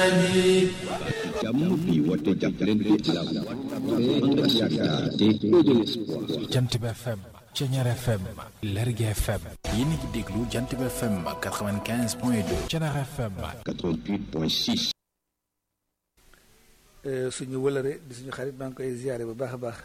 jàmm bi woote jàppalante ala ànd ak yaakaar te de l'espoir jant bi FM Ceñeer FM Lergui FM yéen a ngi déglu jant bi FM 95 point 2 Ceñeer FM 88 point 6 suñu wëlëre di suñu xarit maa ngi koy ziare bu baax a baax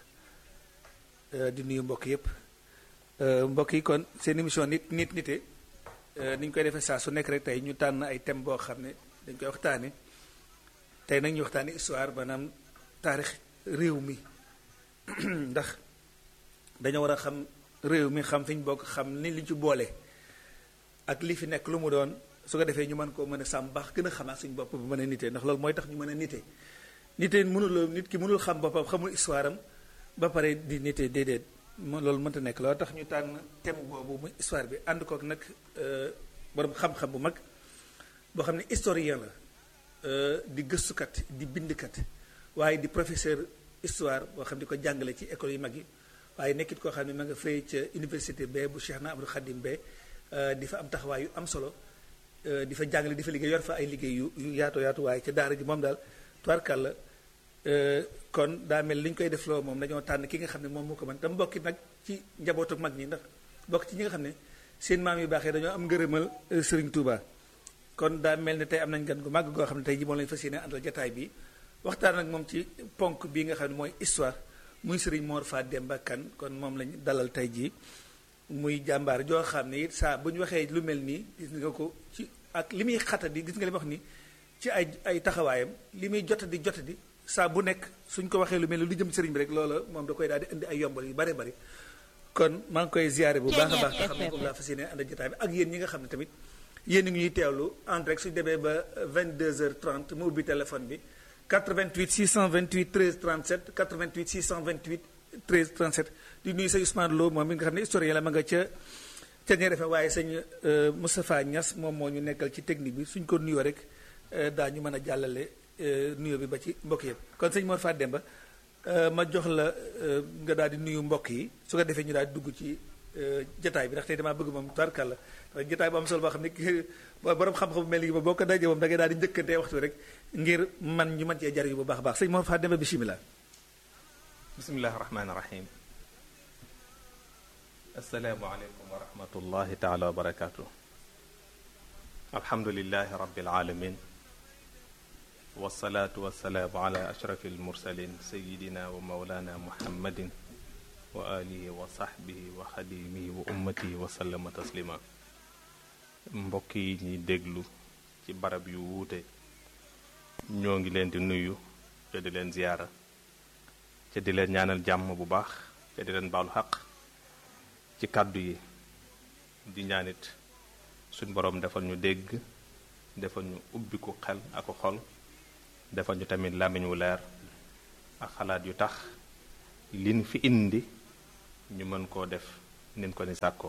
di nuyu mbokk yëpp mbokk yi kon seen émission nit nit nite ni ñu koy defee saa su nekk rek tey ñu tànn ay thème boo xam ne dañ koy waxtaane tey nag ñu waxtaane histoire maanaam taarix réew mi ndax dañoo war a xam réew mi xam fi ñu bokk xam ni li ci boole ak li fi nekk lu mu doon su ko defee ñu mën koo mën a sàmm baax gën a xamaat suñu bopp bu mën a nite ndax loolu mooy tax ñu mën a nite nite mënuloo nit ki mënul xam boppam xamul histoire am ba pare di nite déedéet loolu mënta nekk loolu tax ñu tànn thème boobu muy histoire bi ànd kook nag borom xam-xam bu mag boo xam ne historien la di gëstukat di bindkat waaye di professeur histoire boo xam ne di ko jàngale ci école yu mag yi waaye nekkit koo xam ne ma nga fay ca université ba bu Cheikh na Abdou Khadim ba di fa am taxawaay yu am solo di fa jàngale di fa liggéey yor fa ay liggéey yu yu yaatu yaatu waaye ca daara ji moom daal tubaarkàlla kon daa mel li ñu koy def loo moom dañoo tànn ki nga xam ne moom moo ko mën tam mbokki nag ci njabootu mag ñi ndax bokk ci ñi nga xam ne seen maam yu baaxee dañoo am ngërëmal Serigne Touba kon daa mel ne tey am nañ gan gu màgg goo xam ne tey ji moom lañu fas yéene àndal jataay bi waxtaan ak moom ci ponk bii nga xam ne mooy histoire muy Serigne Mor Fat Demba Kane kon moom lañ dalal tey jii muy jàmbaar joo xam ne it saa bu ñu waxee lu mel nii gis nga ko ci ak li muy xatadi gis nga li ma wax ni ci ay ay taxawaayam li muy jotadi jotadi saa bu nekk suñ ko waxee lu mel ni lu jëm sëriñ bi rek loola moom da koy daal di indi ay yombal yu bare bari kon maa ngi koy ziare bu baax a baax nga xam ne comme laa fas yéene ànd jotaay bi ak yéen ñi nga xam ne tamit yéen a ngi ñuy teewlu en direct suñu demee ba 22h30 mu ubbi téléphone bi 88 628 13 37 88 628 13 37 di nuyu sëñ Ousmane Lo moom mi nga xam ne historien la ma nga ca ca ñeer FM waaye sëñ Moustapha Niass moom moo ñu nekkal ci technique bi suñ ko nuyoo rek daa ñu mën a jàllale nuyo bi ba ci mbokk yëpp kon sëñ Mor Fat Demba ma jox la nga daal di nuyu mbokk yi su ko defee ñu daal di dugg ci jataay bi ndax tey damaa bëgg moom tubaarkàlla ndax jataay bu am solo boo xam ne borom xam-xam bu mel ni moom boo ko dajee moom da ngay daal di njëkkantee waxtu rek ngir man ñu mën cee jariñu bu baax a baax sëñ Mor Fat Demba bisimilah. bisimilah rahmaani rahim. asalaamualeykum wa rahmatullahi taala wa barakaatu. alhamdulilahi rabbil alamin wasalaatu wasalaamu ala ashrafi almursalin sayidina wa maulana muhammadin wa alihi wa saxbihi wa xadimihi wa ummatihi wa sallama taslima mbokk yi ñuy déglu ci barab yu wuute ñoo ngi leen di nuyu te di leen ziyaara te di leen ñaanal jàmm bu baax te di leen baalu xaq ci kàddu yi di ñaanit suñ boroom defal ñu dégg defal ñu ubbiku xel ak xol defal ñu tamit làmmiñ wu leer ak xalaat yu tax liñ fi indi ñu mën koo def nin ko ni sàkkoo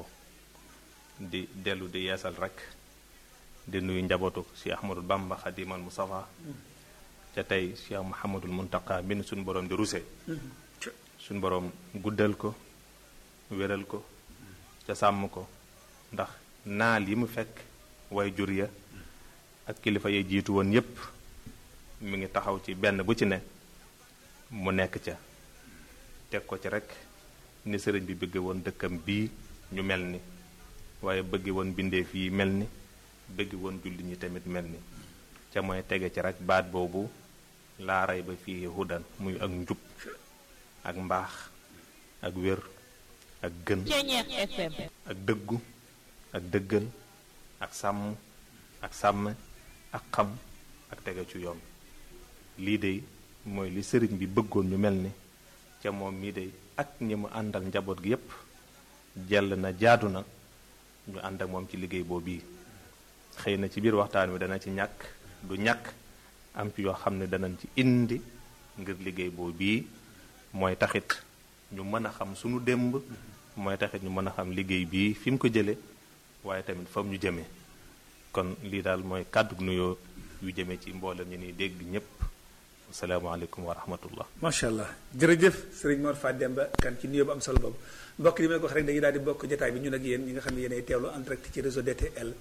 di dellu di yeesal rekk di nuyu njabootu Cheikh Ahmadul Bamba Xadimal Mustafa ca tey Cheikh Muhammadul Muntaqa min suñ boroom di ruse suñ boroom guddal ko wéral ko ca sàmm ko ndax naal yi mu fekk way jur ya ak kilifa ya jiitu woon yépp mi ngi taxaw ci benn bu ci ne mu nekk ca teg ko ci rekk ni sëriñ bi bëgge woon dëkkam bii ñu mel ni waaye bëgge woon bindeef yi mel ni bëgge woon julli ñi tamit mel ni ca mooy tege ci rekk baat boobu laa rey ba fii hudan muy ak njub ak mbaax ak wér ak gën ak dëggu ak dëggal ak sàmm ak sàmm ak xam ak tege ci yoon lii de mooy li sëriñ bi bëggoon ñu mel ni ca moom mii de ak ñi mu àndal njaboot gi yépp jell na jaadu na ñu ànd ak moom ci liggéey boobu yi xëy na ci biir waxtaan wi dana ci ñàkk du ñàkk am ci yoo xam ne danañ ci indi ngir liggéey boobu bii mooy taxit ñu mën a xam sunu démb mooy taxit ñu mën a xam liggéey bii fi mu ko jële waaye tamit fam ñu jëmee kon lii daal mooy kàddu nuyoo yu jëmee ci mboolem ñu ni dégg ñépp asalaamaaleykum wa rahmatullah macha allah jërëjëf sëriñ Mor Fat Demba Kane ci nuyoo bu am solo boobu mbokk yi ma ko wax rek dañuy daal di bokk jotaay bi ñun ak yéen ñi nga xam ne yéenay teewlu en direct ci réseau DTL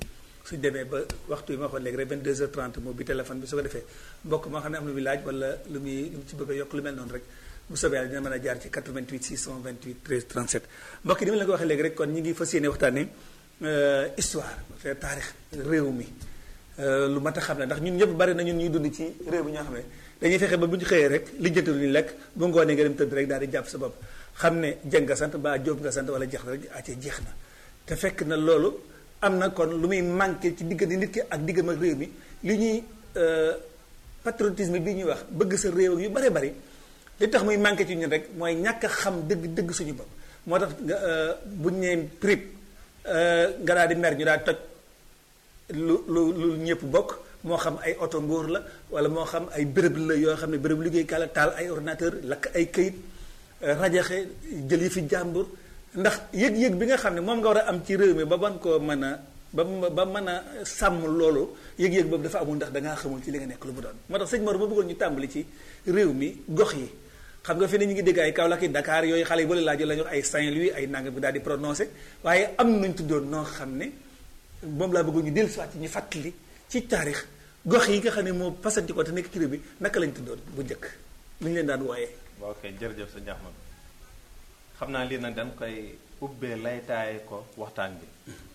suñ demee ba waxtu yi ma waxoon léegi rek 22h30 moo bi téléphone bi su ko defee mbokk moo xam ne am na lu muy laaj wala lu muy lu mu ci bëgg a yokk lu mel noonu rek bu soobee yàlla dina mën a jaar ci 88 628 13 37 mbokk yi ni ma la ko waxee léegi rek kon ñi ngi fas yéene waxtaanee histoire te taarix réew mi lu mat a xam ne ndax ñun ñëpp bari na ñun ñuy dund ci réew mi ñoo xam ne dañuy fexe ba bu ñu xëyee rek lijjanti lu ñu lekk bu ngoonee nga dem tëdd rek daal di jàpp sa bopp xam ne jëng nga sant ba jóob nga sant wala jeex na rek acee jeex na te fekk na loolu am na kon lu muy manqué ci diggante nit ki ak diggam ak réew mi li ñuy patriotisme bi ñuy wax bëgg sa réew ak yu bare bari li tax muy manqué ci ñun rek mooy ñàkk a xam dëgg dëgg suñu bopp moo tax nga buñ nee prip nga daal di mer ñu daal toj lu lu lu ñëpp bokk moo xam ay oto ngóor la wala moo xam ay béréb la yoo xam ne béréb liggéeykaay la taal ay ordinateur lakk ay këyit rajaxe jël yi fi jàmbur ndax yëg-yëg bi nga xam ne moom nga war a am ci réew mi ba man koo mën a ba ba mën a sàmm loolu yëg-yëg boobu dafa amul ndax dangaa xamul ci li nga nekk lu mu doon moo tax sëñ Mor ma bëggoon ñu tàmbali ci réew mi gox yi xam nga fi ne ñu ngi dégg ay Kaolack yi Dakar yooyu xale yi ba la laajoo la ñu wax ay Saint-Louis ay nangam bi daal di prononcé waaye am nañu tuddoon noo xam ne moom laa bëggoon ñu dellu si waat ci ñu fàttali ci taarix gox yi nga xam ne moo pasanti ko te nekk ci réew bi naka lañ tuddoon bu njëkk lu ñu leen daan wooyee. waaw kay jërëjëf sa Ahmad xam naa lii nag dañ koy ubbee laytaaye ko waxtaan bi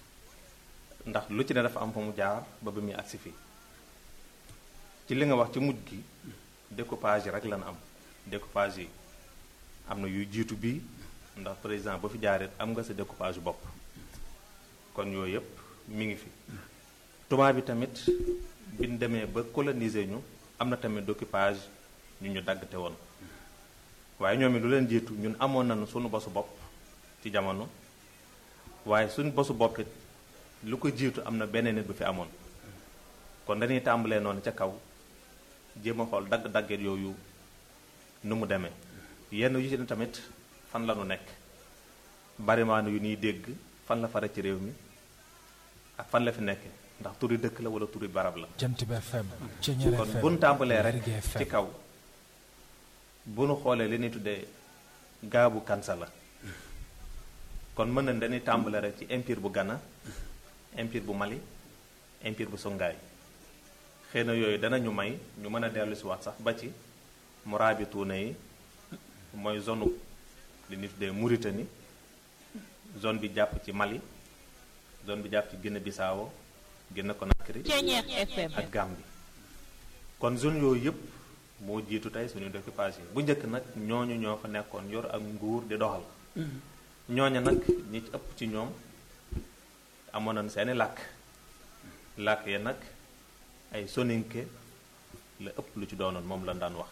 ndax lu ci ne dafa am fa mu jaar ba ba muy agsi fii ci li nga wax ci mujj gi découpage yi rek lan am découpage yi am na yuy jiitu bii ndax président ba fi jaaree am nga sa découpage bopp kon yooyu yëpp mi ngi fi tubaab bi tamit biñ demee ba coloniser ñu am na tamit découpage ñu ñu daggate woon waaye ñoom it lu leen jiitu ñun amoon nañu suñu bosu bopp ci jamono waaye suñu bosu bopp it lu ko jiitu am na beneen nit bu fi amoon kon dañuy tàmbalee noonu ca kaw jéem a xool dagg-dagget yooyu nu mu demee yenn yu ci ne tamit fan la nu nekk barimaanu yu ñuy dégg fan la fare ci réew mi ak fan la fi nekk ndax turi dëkk la wala turi barab la Jant bi FM Ceñeer kon FM bu nu tàmbalee rek Lergui FM ci kaw bu nu xoolee li ñuy tuddee gaabu kansa la kon mën nañ dañuy tàmbalee rek ci empire bu Ghana empire bu Mali empire bu Songhai xëy na yooyu danañu may ñu mën a dellu si waat sax ba ci Mourabitoune yi mooy zone li ñuy tuddee Mauritanie zone bi jàpp ci Mali zone bi jàpp ci Guinée Bissau Guinée Conakry Ceñeer FM ak Gambie kon zone yooyu yëpp moo jiitu tey suñu découpage yi bu njëkk nag ñooñu ñoo fa nekkoon yor ak nguur di doxal ñooña nag ñi ci ëpp ci ñoom amoon nañ seeni làkk làkk ya nag ay soninke la ëpp lu ci doonoon moom lañ daan wax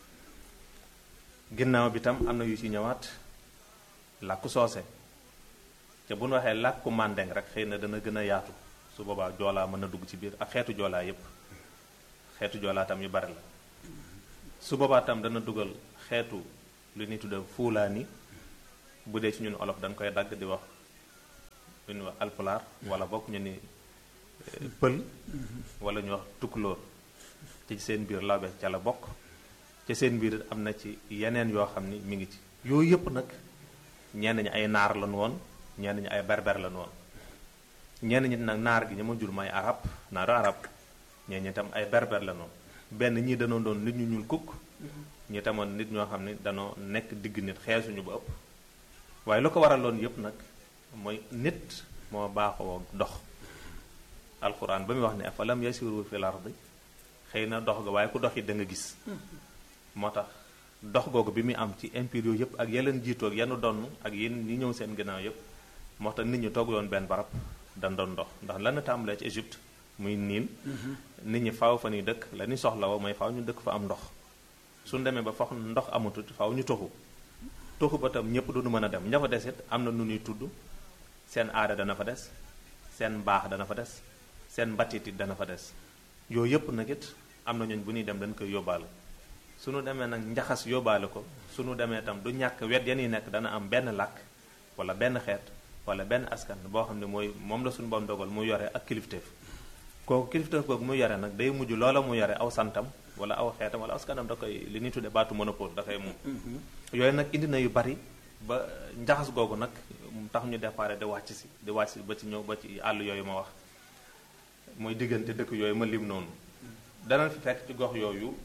ginnaaw bi tam am na yu ci ñëwaat làkku soose te bu ñu waxee làkku màndeng rek xëy na dana gën a yaatu su boobaa joolaa mën na dugg ci biir ak xeetu joolaa yépp xeetu joolaa tam yu bari la su boobaa tam dana dugal xeetu lu ñuy tudde fuulaani bu dee ci ñun olof dañ koy dagg di wax lu ñuy wax alpulaar wala bokk ñu ni eh, pël wala ñu wax tukkulóor ci seen biir lawbe ca la bokk ci seen biir am na ci yeneen yoo xam ni mi ngi ci yooyu yëpp nag ñenn ñi ay naar lañu woon ñenn ñi ay berber lañu woon ñenn ñi nag naar gi ñu ma jur may arab naaru arab ñenn ñi tam ay berber lañu woon benn ñii danoo doon nit ñu ñuul kukk ñi tamoon nit ñoo xam ne danoo nekk digg nit xeesuñu ba ëpp waaye lu ko waraloon yëpp nag mooy nit moo baaxoo dox alxuraan ba muy wax ne afalam yasiru fil ardi xëy na dox ga waaye ku dox it da nga gis moo tax dox googu bi muy am ci empire yooyu yëpp ak yeleen jiitoo ak yenn donn ak yéen ñi ñëw seen ginnaaw yëpp moo tax nit ñi toog yoon benn barab dan doon dox ndax lan tàmbalee ci Égypte muy niin nit ñi faaw fa ñuy dëkk la ñuy soxla woo mooy faaw ñu dëkk fa am ndox suñ demee ba fax ndox amatut faaw ñu toxu toxu ba tam ñëpp duñu mën a dem ña fa des it am na nu ñuy tudd seen aada dana fa des seen mbaax dana fa des seen mbatit it dana fa des yooyu yëpp nag it am na ñooñ bu ñuy dem dañ koy yóbbaale suñu demee nag njaxas yóbbaale ko suñu demee tam du ñàkk wet ya ñuy nekk dana am benn làkk wala benn xeet wala benn askan boo xam ne mooy moom la suñu bon dogal mu yore ak kilifteef kooku kilifteef googu mu yore nag day mujj loola mu yore aw santam wala aw xeetam wala askanam da koy li ñuy tudde baatu monopole da koy moom yooyu nag indi na yu bari ba njaxas googu nag tax ñu déparé di wàcc si di wàcc si ba ci ñëw ba ci àll yooyu ma wax mooy diggante dëkk yooyu ma lim noonu danañ fi fekk ci gox yooyu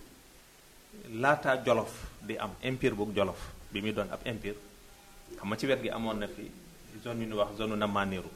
laataa jolof di am empire bu jolof bi muy doon ab empire xam nga ci wet gi amoon na fi zone yu ñuy wax zone Namaniru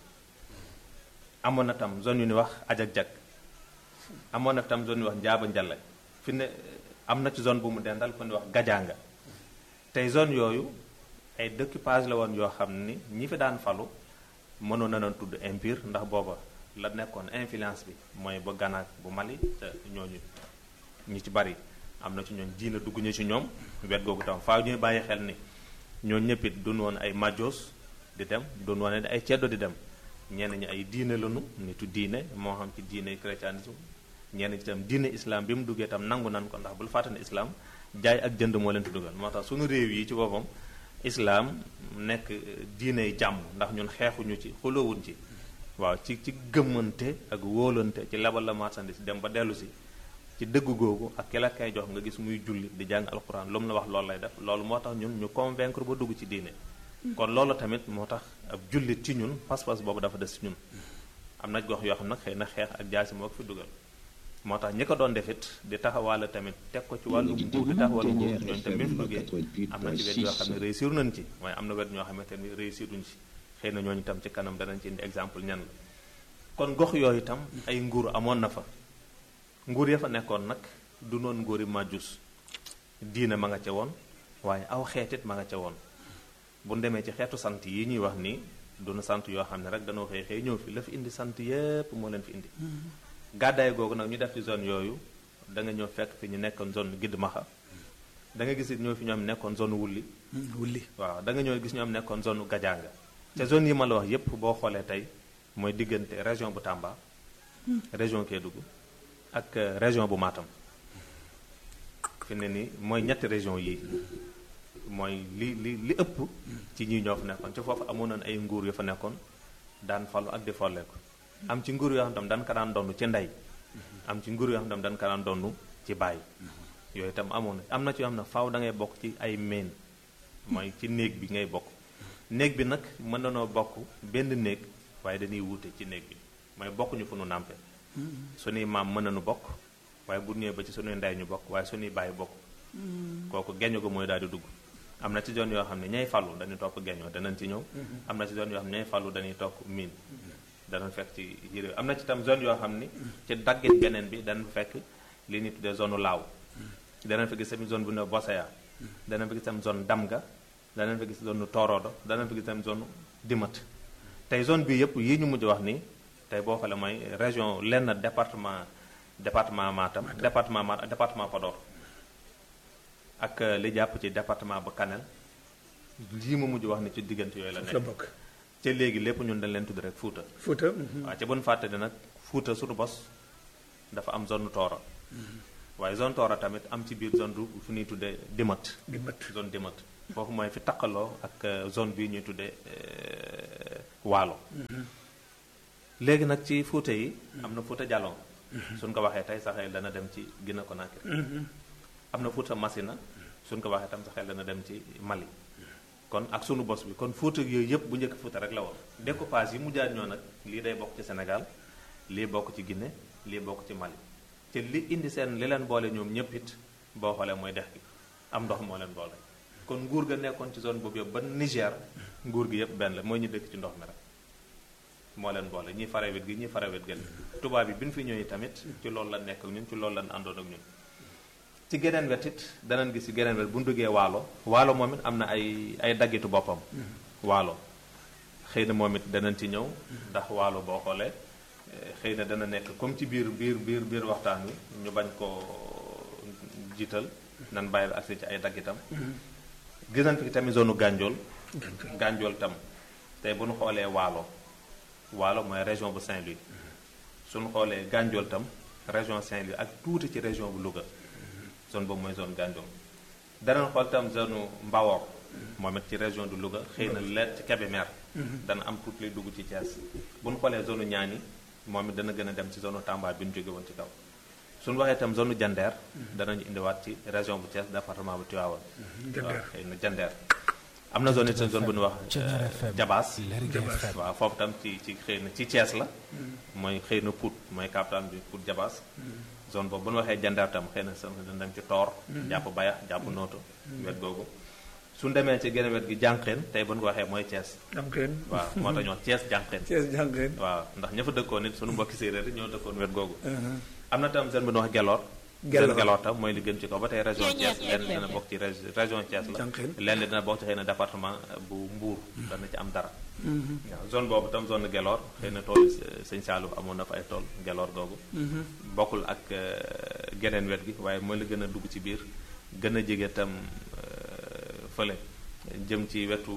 amoon na tam zone yu ñuy wax ajak-jak amoon na tam zone yu wax njaaba njale fi ne am na ci zone bu mu dendal ko ni wax gajaanga tey zone yooyu ay découpage la woon yoo xam ni ñi fi daan falu mënoon na leen tudd empire ndax booba la nekkoon influence bi mooy ba ganaak bu Mali te ñooñu ñi ci bari am na ci ñoom diina dugg ñu ci ñoom wet googu tam faaw ñuy bàyyi xel ni ñooñu ñëpp it doon woon ay majos di dem doon woon ay ceddo di dem ñenn ñi ay diine lanu nitu diine moo xam ci diine chrétianisme ñenn ñi tam diine islam bi mu duggee tam nangu nan ko ndax bul fàtte ne islam jaay ak jënd moo leen fi dugal moo tax suñu réew yi ci boppam islam nekk diine jàmm ndax ñun xeexuñu ci xuloowuñ ci waaw ci ci gëmmante ak wóolante ci lebal la marchandise dem ba dellu si ci dëgg googu ak ki la kay jox nga gis muy julli di jàng alxuraan lu mu la wax loolu lay def loolu moo tax ñun ñu convaincre ba dugg ci diine kon loolu tamit moo tax ab jullit ci ñun pas-pas boobu dafa des ci ñun am na gox yoo xam nag xëy na xeex ak jaasi moo ko fi dugal moo tax ñi ko doon defit di taxawaale tamit teg ko ci wàllu nguur di taxawal nguur ñooñu tamit bi mu duggee am na ci wet yoo xam ne réussir nañ ci waaye am na wet ñoo xamante ni réussir duñ ci xëy na ñooñu tam ci kanam danañ ci indi exemple ñan la kon gox yooyu itam ay nguur amoon na fa nguur ya fa nekkoon nag du noon nguuri majus diina ma nga ca woon waaye aw xeetit ma nga ca woon bu demee ci xeetu sant yi ñuy wax nii duna sant yoo xam ne rek danoo xëy xëy ñëw fi la fi indi sant yépp moo leen fi indi gàddaay googu nag ñu def ci zone yooyu da nga ñëw fekk fi ñu nekkoon zone gidd maxa da nga gis it ñoo fi ñoom nekkoon zone wulli wulli waaw da nga ñëw gis ñoom nekkoon zone gajaanga te zone yi ma la wax yépp boo xoolee tey mooy diggante région bu Tamba région Kédougou ak région bu Matam fi ne ni mooy ñetti région yi mooy li li li ëpp ci ñi ñoo fa nekkoon ci foofu amoon nañ ay nguur yu fa nekkoon daan falu ak di folleeku am ci nguur yoo xam tam dañ ko daan donn ci ndey am ci nguur yoo xam tam dañ ko daan donn ci baay yooyu itam amoon na am na ci yoo xam ne faaw da ngay bokk ci ay meen mooy ci néeg bi ngay bokk néeg bi nag mën nanoo bokk benn néeg waaye dañuy wuute ci néeg bi mooy bokkuñu fu nu nàmpe suñuy maam mën nañu bokk waaye bu ñëwee ba ci suñuy ndey ñu bokk waaye suñuy bàyyi bokk kooku geño ko mooy daal di dugg am na ci zone yoo xam ne ñay fàllu dañuy topp geñoo danañ ci ñëw am na ci zone yoo xam ne ñay fàllu dañuy topp miin danañ fekk ci yére am na ci tam zone yoo xam ni ci daggit beneen bi danañ fekk li ñuy tuddee zone laaw danañ fa gis tamit zone bu ne Bosaya danañ fa gis tam zone Damga danañ fa gis zone Torodo danañ fa gis tam zone Dimat tey zone bii yëpp yii ñu mujj wax nii tey boo xoolee mooy région lenn département département Matam département Matam département Podor ak li jàpp ci département ba Kanel lii ma mujj wax ni ci diggante yooyu la la nekk bokk ca léegi lépp ñun dañ leen tudd rek Fuuta Fuuta waaw ca bon fàtte ne nag Fuuta surtout bos dafa am zone Tooro waaye zone Tooro tamit am ci biir zone du fu ñuy tuddee Dimat di mat zone Dimat foofu mooy fi taqaloo ak euh, zone bii ñuy tuddee euh, Waalo léegi nag ci Fuuta yi am na Fuuta Jalon suñ ko waxee tey sa xel dana dem ci Guinée Conakry am na Fuuta Masina suñ ko waxee tam sa xel dana dem ci Mali kon ak sunu bos bi kon Fuuta yooyu yëpp bu njëkk Fuuta rek la woon découpage yi mu jaar ñoo nag lii day bokk ci Sénégal lii bokk ci Guinée lii bokk ci Mali te li indi seen li leen boole ñoom ñëpp it boo xoolee mooy dex gi am ndox moo leen boole kon nguur ga nekkoon ci zone boobu yëpp ba Niger nguur gi yëpp benn la mooy ñu dëkk ci ndox mi rek moo leen boole ñii fare wet gi ñii fare wet gële tubaab yi bi ñu fi ñëwee tamit ci loolu la nekk ak ñun ci loolu lañ àndoon ak ñun ci geneen wet it danañ gis ci geneen wet bu ñu duggee waalo waalo moom it am na ay ay daggitu boppam waalo xëy na moom it danañ ci ñëw ndax waalo boo xoolee eh, xëy na dana nekk comme ci biir biir biir biir waxtaan wi ñu bañ ko jiital nan bàyyi ba agsi ci ay daggitam gis nañ fi tamit zone gànjool gànjool tam tey bu ñu xoolee waalo waalo mooy région bu Saint-Louis suñu xoolee gànjool tam région Saint-Louis ak tuuti ci région bu Louga zone boobu mooy zone gànjool danañ xool tam zone Mbawor moom it ci région de Louga xëy na leer ci Kébémer dana am tuuti lay dugg ci Thiès bu ñu xoolee zone Niani moom it dana gën a dem ci zone Tamba bi ñu jóge woon ci kaw suñu waxee itam zone Jandeer danañu indiwaat ci région bu Thiès département bu Tivaouane waaw xëy na Jandeer am na zone it zone bu ñuy wax Thiéniere FM jabaas Lergui FM waaw foofu tam ci ci xëy na ci Thiès la mooy xëy na Pout mooy capital bi Pout jabaas zone boobu bu ñu waxee jandeer tam xëy na sa dañ dem ci toor jàpp bayax jàpp nooto wet googu suñ demee ci geneen wet gi jànqeen tey bu ñu ko waxee mooy Thiès am kenn waaw moo tax ñu wax Thiès jànqeen Thiès jàngeen waaw ndax ña fa dëkkoon nit suñu mbokki séeréer yi ñoo dëkkoon wet googu am na tam zone bu ñuy wax geloor Gelor. zone geloor tam mooy li gën ci ko ba tey région Thiéniere Thiès lenn FM. dina bokk ci rég- région Thiès la Jànqeen. lenn dina bokk ci xëy na département bu Mbour dana ci am dara waaw zone boobu tam zone geloor xëy na tool sëñ Saalum amoon na fa ay tool geloor googu bokkul ak euh, geneen wet gi waaye mooy la gën a dugg ci biir gën a jege tam euh, fële jëm ci wetu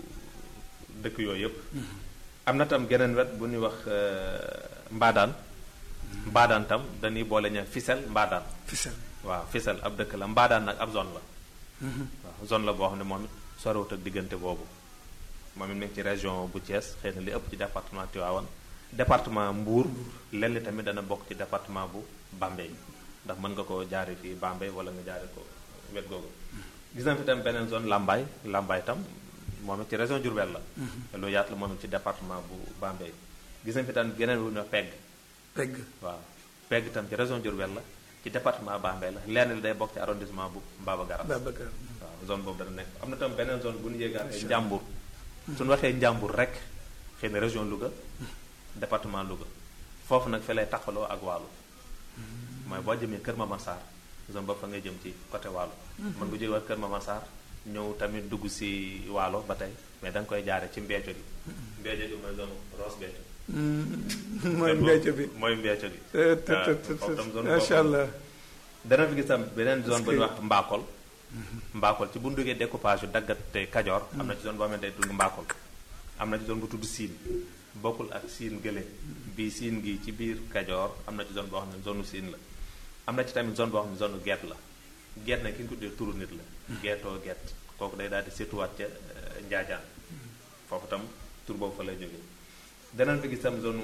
dëkk yooyu yëpp am na tam geneen wet bu ñuy wax euh, mbaadaan mbaadaan tam dañuy boole ña Fissel mbaadaan Fissel waaw Fissel ab dëkk la mbaadaan nag ab zone la waaw zone la boo xam ne moom it sorewut ak diggante boobu moom it mi ngi ci région bu Thiès xëy na li ëpp ci département Tivaouane département Mbour lenn li tamit dana bokk ci département bu Bambey ndax mën nga ko jaare fii Bambey wala nga jaare ko wet googu gis nañ fi tam beneen zone Lambaye Lambaye tam moom it ci région Diourbel la lu yaatu la moom it ci département bu Bambey gis nañ fi tam geneen wu ñu wax Pegg pegg waaw Pegg tam ci région Diourbel la ci département Bambey la lenn li day bokk ci arrondissement bu Mbaba Garas Babacar waaw zone boobu dana nekk am na tam beneen zone bu ñu yéegaatee Njàmbur suñu waxee Njàmbur rek xëy na région Louga département Louga foofu nag fi lay taxaloo ak Waalo mooy boo jëmee Kër Mama Sarr zone boobu fa ngay jëm ci côté Waalo mën nga jóge waat Kër Mama Sarr ñëw tamit dugg si Waalo ba tey mais da nga koy jaare ci Mbeeco gi Mbeeco gi mooy zone Ross Béthio mooy mbécc bi mooy Mbeeco gi te te waaw te foofu tam zone macha boobu allah dana fi gis tam beneen zone bu ñuy Est-ce wax Mbakol Mbakol ci bu ñu duggee découpage yu daggate Kajoor am na ci zone boo xamante ne tudd Mbakol am na ci zone bu tudd Siin bokkul ak Siin gële bii Siin gi ci biir Kajoor am na ci zone boo xam ne zone Siin la am na ci tamit zone boo xam ne zone Geet la Geet nag ki ñu ko tuddee turu nit la Geetoo Geet kooku day daal di seetuwaat ca euh, Njaajaan foofu tam tur boobu fa lay jógee danañ fi gis tam zone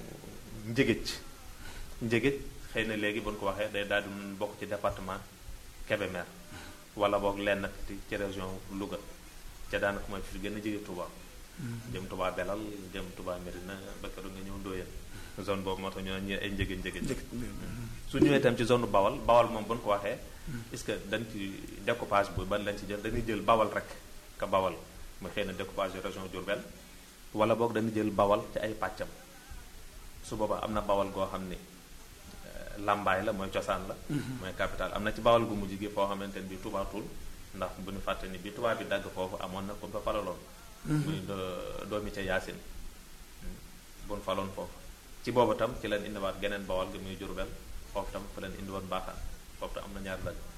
Njëgëj Njëgëj xëy na léegi bu ñu ko waxee day daal di bokk ci département Kébémer wala boog lenn ci ci région Louga ca daanaka mooy fi gën a jege Touba. jëm Touba Belal jëm Touba Medina ba keroog nga ñëw Ndoyeen zone boobu moo tax ñu ne ay njëgëj njëgëj njëkk su ñëwee itam ci zone Bawal Bawal moom bu ñu ko waxee est-ce que dañ ci découpage bu ban lañ ci jël dañuy jël Bawal rek ka Bawal mu xëy na découpage yu région Diourbel wala boog dañuy jël Bawal ci ay pàccam su boobaa am na Bawal goo xam ni euh, Lambaay la mooy cosaan la mooy capital am na ci Bawal gu mujj gi foo xamante ni bi Touba Toul ndax bu ñu fàtte ni bi Touba bi dagg foofu amoon na ku ñu fa falaloon muy do- doomi ca Yaasin bu ñu faloon foofu ci boobu tam ci leen indiwaat geneen Bawal gi muy Jurbel foofu tam fa leen indiwoon Mbaaxaan foofu tam am na ñaar dagg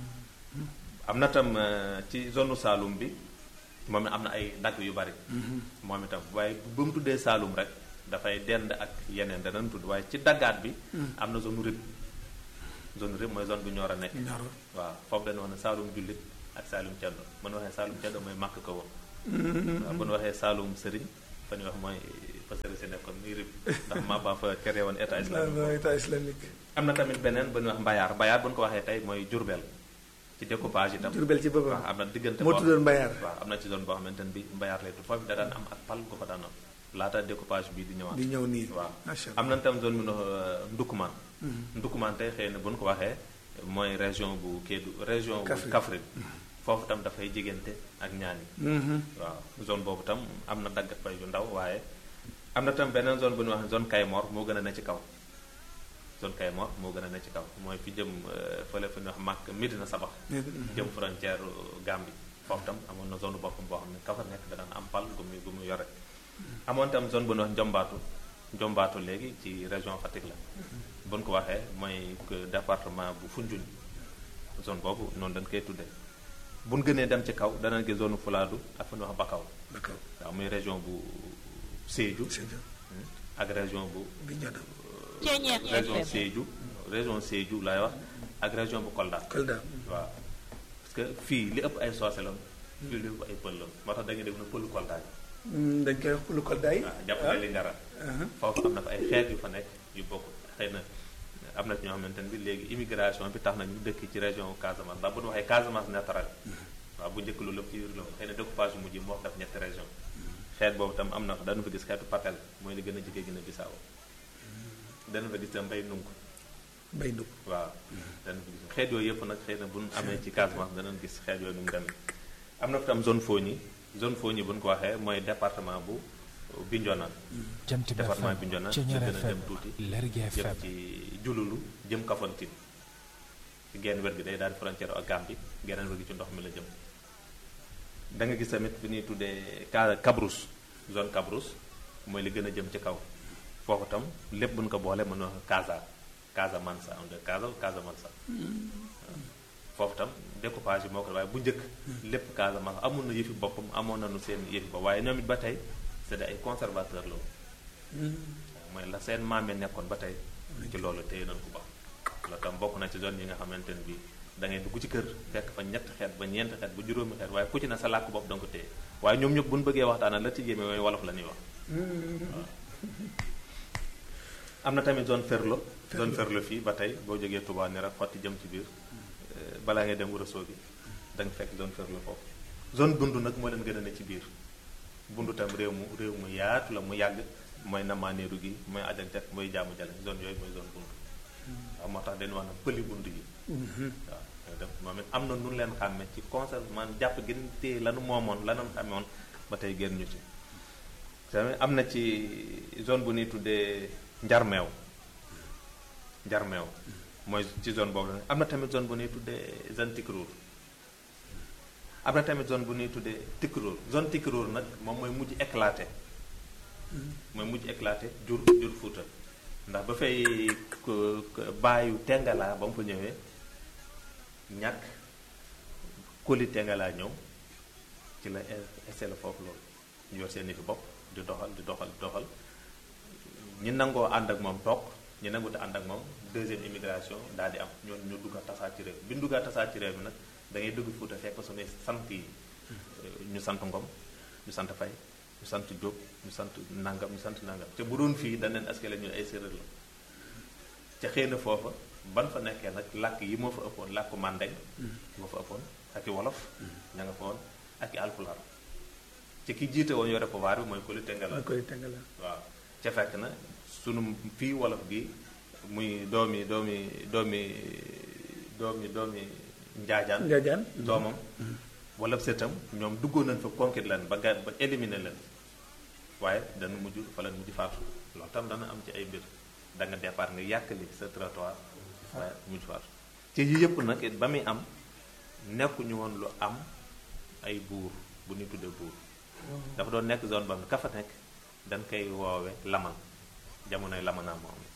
am na tam euh, ci zone Saalum bi moom it am na ay dagg yu bari moom itam waaye bu mu tuddee Saalum rek dafay dend ak yeneen danañ tudd waaye ci daggaat bi am na zone rib zone rib mooy zone bu ñor a nekk Nioro. waaw foofu dañu wax ne Saalum jullit ak Saalum ceddo mën waxee Saalum ceddo mooy màkk ko woon waaw bu ñu waxee Saalum sëriñ fa ñu wax mooy fa sëriñ si nekkoon muy rib ndax maa ba fa créé woon état islamique non état islamique am na tamit beneen bu ñuy wax mbayaar mbayaar bu ñu ko waxee tey mooy jurbel ci découpage itam Jurbel ci boppam waaw am na diggante moo boo- tuddoon Mbayar waaw am na ci zone boo xamante ne bi mbayaar lay tudd foofu da daan am ak pal gu fa daan am laata découpage bi di ñëwaat di ñëw nii waaw macha am allah na tam zone bi no Ndoukoumane Ndoukoumane tey xëy na bu ñu ko waxee mooy région bu Kédougou région bu Kaffrine. Kaffrine foofu tam dafay jigante ak ñaani Mhm. waaw zone boobu tam am na daggat fay yu ndaw waaye am na tam beneen zone bu ñuy wax zone Kaymor moo gën a ne ci kaw zone Kaymor moo gën a ne ci kaw mooy fi jëm euh, fële fu ñuy wax Màkk Medina Sabax jëm frontière Gambie foofu tam amoon na zone boppam boo xam ne ka fa nekk da daan am pal gu muy gu muy yore amoon tam zone bu ñuy wax Njombaatu Njombaatu léegi ci région Fatick la bu ñu ko waxee mooy que département bu Foundiougne zone boobu noonu dañ koy tuddee bu ñu gënee dem ci kaw danañ gis zone Fulaadu ak fu ñuy wax Bakaw d'accord waaw muy région bu Sédhiou Sédhiou ak région bu Bignona Thiéniere région FM. Sédhiou région Sédhiou laay wax ak région bu Kolda Kolda waaw parce que fii li ëpp ay soose la fii li ëpp ay pël la moo tax da ngay dégg na pëlu Kolda yi Mm, dañ koy wax lu Kolda yi waaw jàpp na li ngara ah foofu am na fa ay xeet yu fa nekk yu bokk xëy na am na ci ñoo xamante ne bi léegi immigration bi tax na ñu dëkk ci région Casamance ndax bu ñu waxee Casamance naturel waaw bu njëkk loolu lépp ci biir la woon xëy na découpage bu mujj moo def ñetti région xeet boobu tam am na fa dana fa gis xeetu papel mooy li gën a jege gën a bisaaw dana fa gis tam mbay nunk mbay ndug waaw dana fa gis xeet yooyu yëpp nag xëy na bu ñu amee ci Casamance danañ gis xeet yooyu nu mu demee am na fa tam zone Fogni zone Fogni bu ñu ko waxee mooy département bu Bignona Jant bi département FM Bignona Ceñeer gën a FM dem tuuti Lergui jëm FM ci jululu jëm Kafountine ci genn wér gi day daal di frontière ak Gambie geneen wér gi ci ndox mi la jëm da nga gis tamit fi ñuy tuddee Ka Kabrousse zone Kabrousse mooy li gën a jëm ci kaw foofu tam lépp buñ ko boole mën na wax Casa Casamance am de Casa Casamance foofu tam découpage yi moo ko waaye bu njëkk lépp Casamance amoon na yëfi boppam amoon nañu seen yëfi bopp waaye ñoom it ba tey c'est des ay conservateur la woon mooy la seen maame nekkoon ba tey ci loolu téye nañ ko ba loolu tam bokk na ci zone yi nga xamante ne bii da ngay dugg ci kër fekk fa ñetti xeet ba ñeenti xeet ba juróomi xeet waaye ku ci ne sa làkk bopp da nga ko téye waaye ñoom ñëpp bu ñu bëggee waxtaanal la ci jéeme mooy wolof la ñuy wax waaw am na tamit zone Ferlo zone Ferlo fii ba tey boo jógee Touba ni rek xotti jëm ci biir euh, balaa ngay dem Wuro gi da nga fekk zone Ferlo foofu zone Bundu nag moo leen gën a ne ci biir Bundu tam réew mu réew mu yaatu la mu yàgg mooy namaaneeru gi mooy ajak mooy jaamu jale zone yooyu mooy zone Bundu waaw moo tax dañu wax na pëli Bundu yi waaw yooyu dem moom it am na nu leen xàmme ci conserve man jàpp gën téye lanu moomoon lanu xàmmewoon ba tey génn ñu ci tamit am na ci zone bu ñuy tuddee njarmeew njarmeew mooy ci zone boobu la am na tamit zone bu ñuy tuddee zone Tikruur am na tamit zone bu ñuy tuddee Tikruur zone Tikruur nag moom mooy mujj éclaté mooy mujj éclaté jur jur Fuuta ndax ba fay ko- ko- bàyyu Tengalaa ba mu fa ñëwee ñàkk koli Tengalaa ñëw ci la installé foofu loolu ñu yor seen i fi bopp di doxal di doxal di doxal ñi nangoo ànd ak moom toog ñi nangu te ànd ak moom deuxième immigration daal di am ñoon ñu dugg a tasaat ci réew bi ñu dugg a tasaat ci réew mi nag da ngay dugg Fuuta fekk suñuy sant yi ñu sant Ngom ñu sant Fay ñu sant Jóob ñu sant nangam ñu sant nangam te bu doon fii dañ leen askale ñu ay séeréer la ca xëy na foofa ban fa nekkee nag làkk yi moo fa ëppoon làkku màndeng moo fa ëppoon ak i wolof ña nga fa woon ak i alpulaar ci ki jiite woon yore pouvoir bi mooy Koli Tengala maa koy tëngal waaw ca fekk na sunu fii wolof gi muy doomi doomi doomi doomi doomi njaajaan Njaajaan doomam wala sëtam ñoom duggoon nañ fa conquête leen ba ga ba éliminer leen waaye dana mujj fa leen mujj faatu loolu tam dana am ci ay mbir da nga départ nga yàkkali sa trottoir waaye mujj faatu ci yi yëpp nag it ba muy am nekkuñu woon lu am ay buur bu ñu tuddee buur dafa doon nekk zone ba nga ka fa nekk dañ koy woowe laman jamonoy lamanaa moo am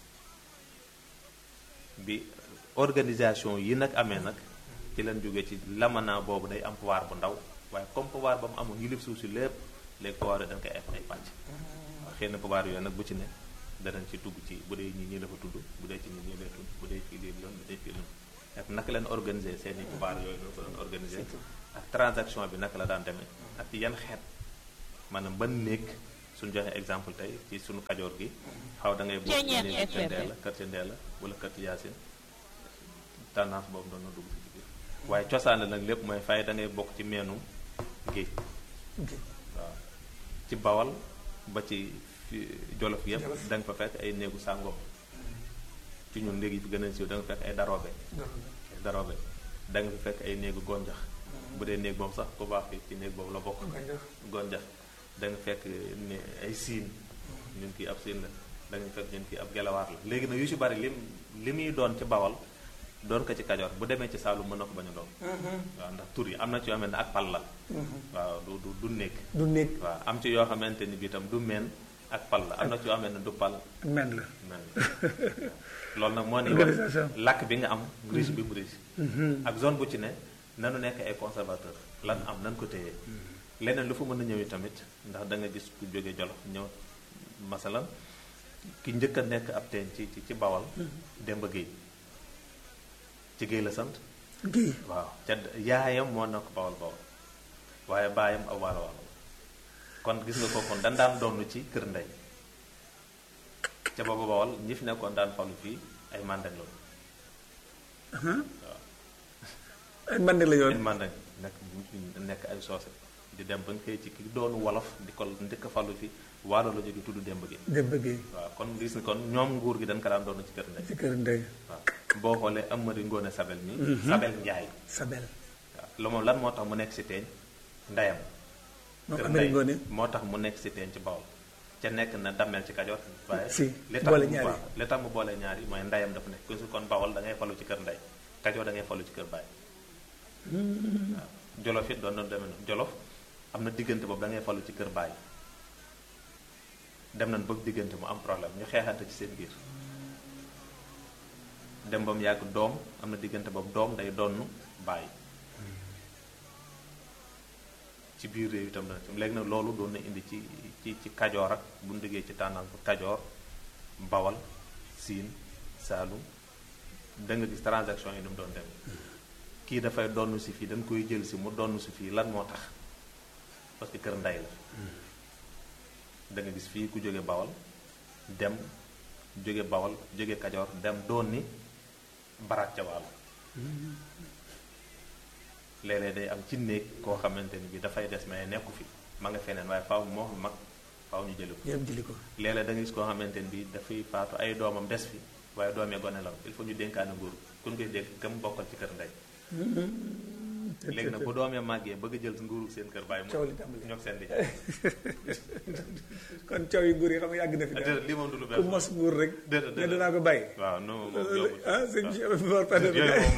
bi organisation yi nag amee nag ci leen jógee ci lamanaa boobu day am pouvoir bu ndaw waaye comme pouvoir ba mu amoon yilif suuf si lépp léegi pouvoir yooyu dañ koy ay ay pàcc waaw xëy na pouvoir yooyu nag bu ci ne danañ ci dugg ci bu dee ñi ñii la fa tudd bu dee ci ñi ñii lay tudd bu dee fii lii loon bu dee fii loon ak naka leen organiser seen i pouvoir yooyu ñoo ko doon organiser ak transaction bi naka la daan demee ak yan xeet maanaam ban néeg suñu joxe exemple tey ci suñu kajoor gi xaw da ngay bokk ci Ceeñeer néegu FM. Ndella kër ci Ndella wala kër ci Yaasin tendance boobu doon na dugg ci biir waaye cosaan la nag lépp mooy fay da ngay bokk ci meenum géej waaw ci bawal ba ci fi- jolof yëpp da nga fa fekk ay néegu sàngoom ci ñun léegi fi gën a siiw da nga fekk ay daroobe ay daroobe da nga fi fekk ay néegu gonjax bu dee néeg boobu sax ku baax fi ci néeg boobu la bokk gonjax da nga fekk ne ay siin ñun kii ab siin la da nga fekk ñun kii ab gelawaar la léegi nag yu ci bari lim li muy doon ci bawal doon ko ci kajoor bu demee ci saalum mën na ko bañ a doon waaw ndax tur yi am na ci yoo xamante ne ak pal la waaw du du du nekk du néeg waaw am ci yoo xamante ni bi itam du meen ak pal la am na ci yoo xamante ne du pal ak men la meen loolu nag moo ni Organisation. làkk bi nga am riche bi mu riche ak zone bu ci ne nanu nekk ay conservateur lan am nan ko téye leneen lu fa mën a ñëw tamit ndax da nga gis ku jóge jolof ñëw masalan ki njëkk a nekk ab teen ci ci ci bawal Demba Géey ci Géey la sant géey waaw ca yaayam moo nekk bawal bawal waaye baayam aw waalo waalo kon gis nga ko kon dan daan doon ci kër ndey ca booba bawal ñi fi nekkoon daan falu fii ay mandeng la waaw ay man la ay yoon mandeng nekk nekk ay soose di dem ba nga xëy ci ki doonu wolof di ko ndëkk falu fi waalo la jóge tudd démb gi dem bëggee waaw kon gis ni kon ñoom nguur gi dañ ko daan doon ci kër ndey ci kër ndey waaw boo xoolee Amari Ngoone Sabel mi Sabel Njaay Sabel waaw lu moom lan moo tax mu nekk si teeñ ndeyam moom kër Amari ndey Ngoone moo tax mu nekk si teeñ ci Bawol ca nekk na dammel ci Kajoor waaye Si, li tax boole mu- ñaari. waaw li tax mu boole ñaari mooy ndeyam dafa nekk ku si kon Bawol da ngay falu ci kër ndey Kajoor da ngay falu ci kër baay waaw Jolof it doon na demee noonu Jolof am na diggante boobu da ngay falu ci kër baay dem nañ bëgg diggante mu am problème ñu xeexante ci seen biir dem ba mu yàgg doom am na diggante boobu doom day donn bàyyi ci biir réew itam na léegi nag loolu doon na indi ci ci ci kajoor ak bu ñu duggee ci tànnal ko kajoor bawal siin saalum da nga gis transaction yi ni mu doon dem kii dafay donn si fii dañ koy jël si mu donn si fii lan moo tax parce que kër ndey la da nga gis fii ku jóge bawal dem jóge bawal jóge kajoor dem doon ni barak ca wàll léeg-léeg day am ci néeg koo xamante ni bi dafay des mais nekku fi ma nga feneen waaye faaw moo fi mag faaw ñu jëli ko ñoom jëli ko léeg-léeg da nga gis koo xamante ni bi dafay faatu ay doomam des fi waaye doomee gone la il faut ñu dénkaane nguur kun koy dégg kam bokkal ci kër ndey léegi nag bu doomee màggee bëgg a jël nguuru seen kër bàyyi Coow li tàmbali. ñoo seen di kon coow yi nguur yi xam nga yàgg na fi daal déedéet li moom du lu ku bees mos nguur rek Déedéet, ne déedéet. danaa ko bàyyi waaw non moom yombul ah sëñ waaw. Cheikh Mor Fadé yooyu moom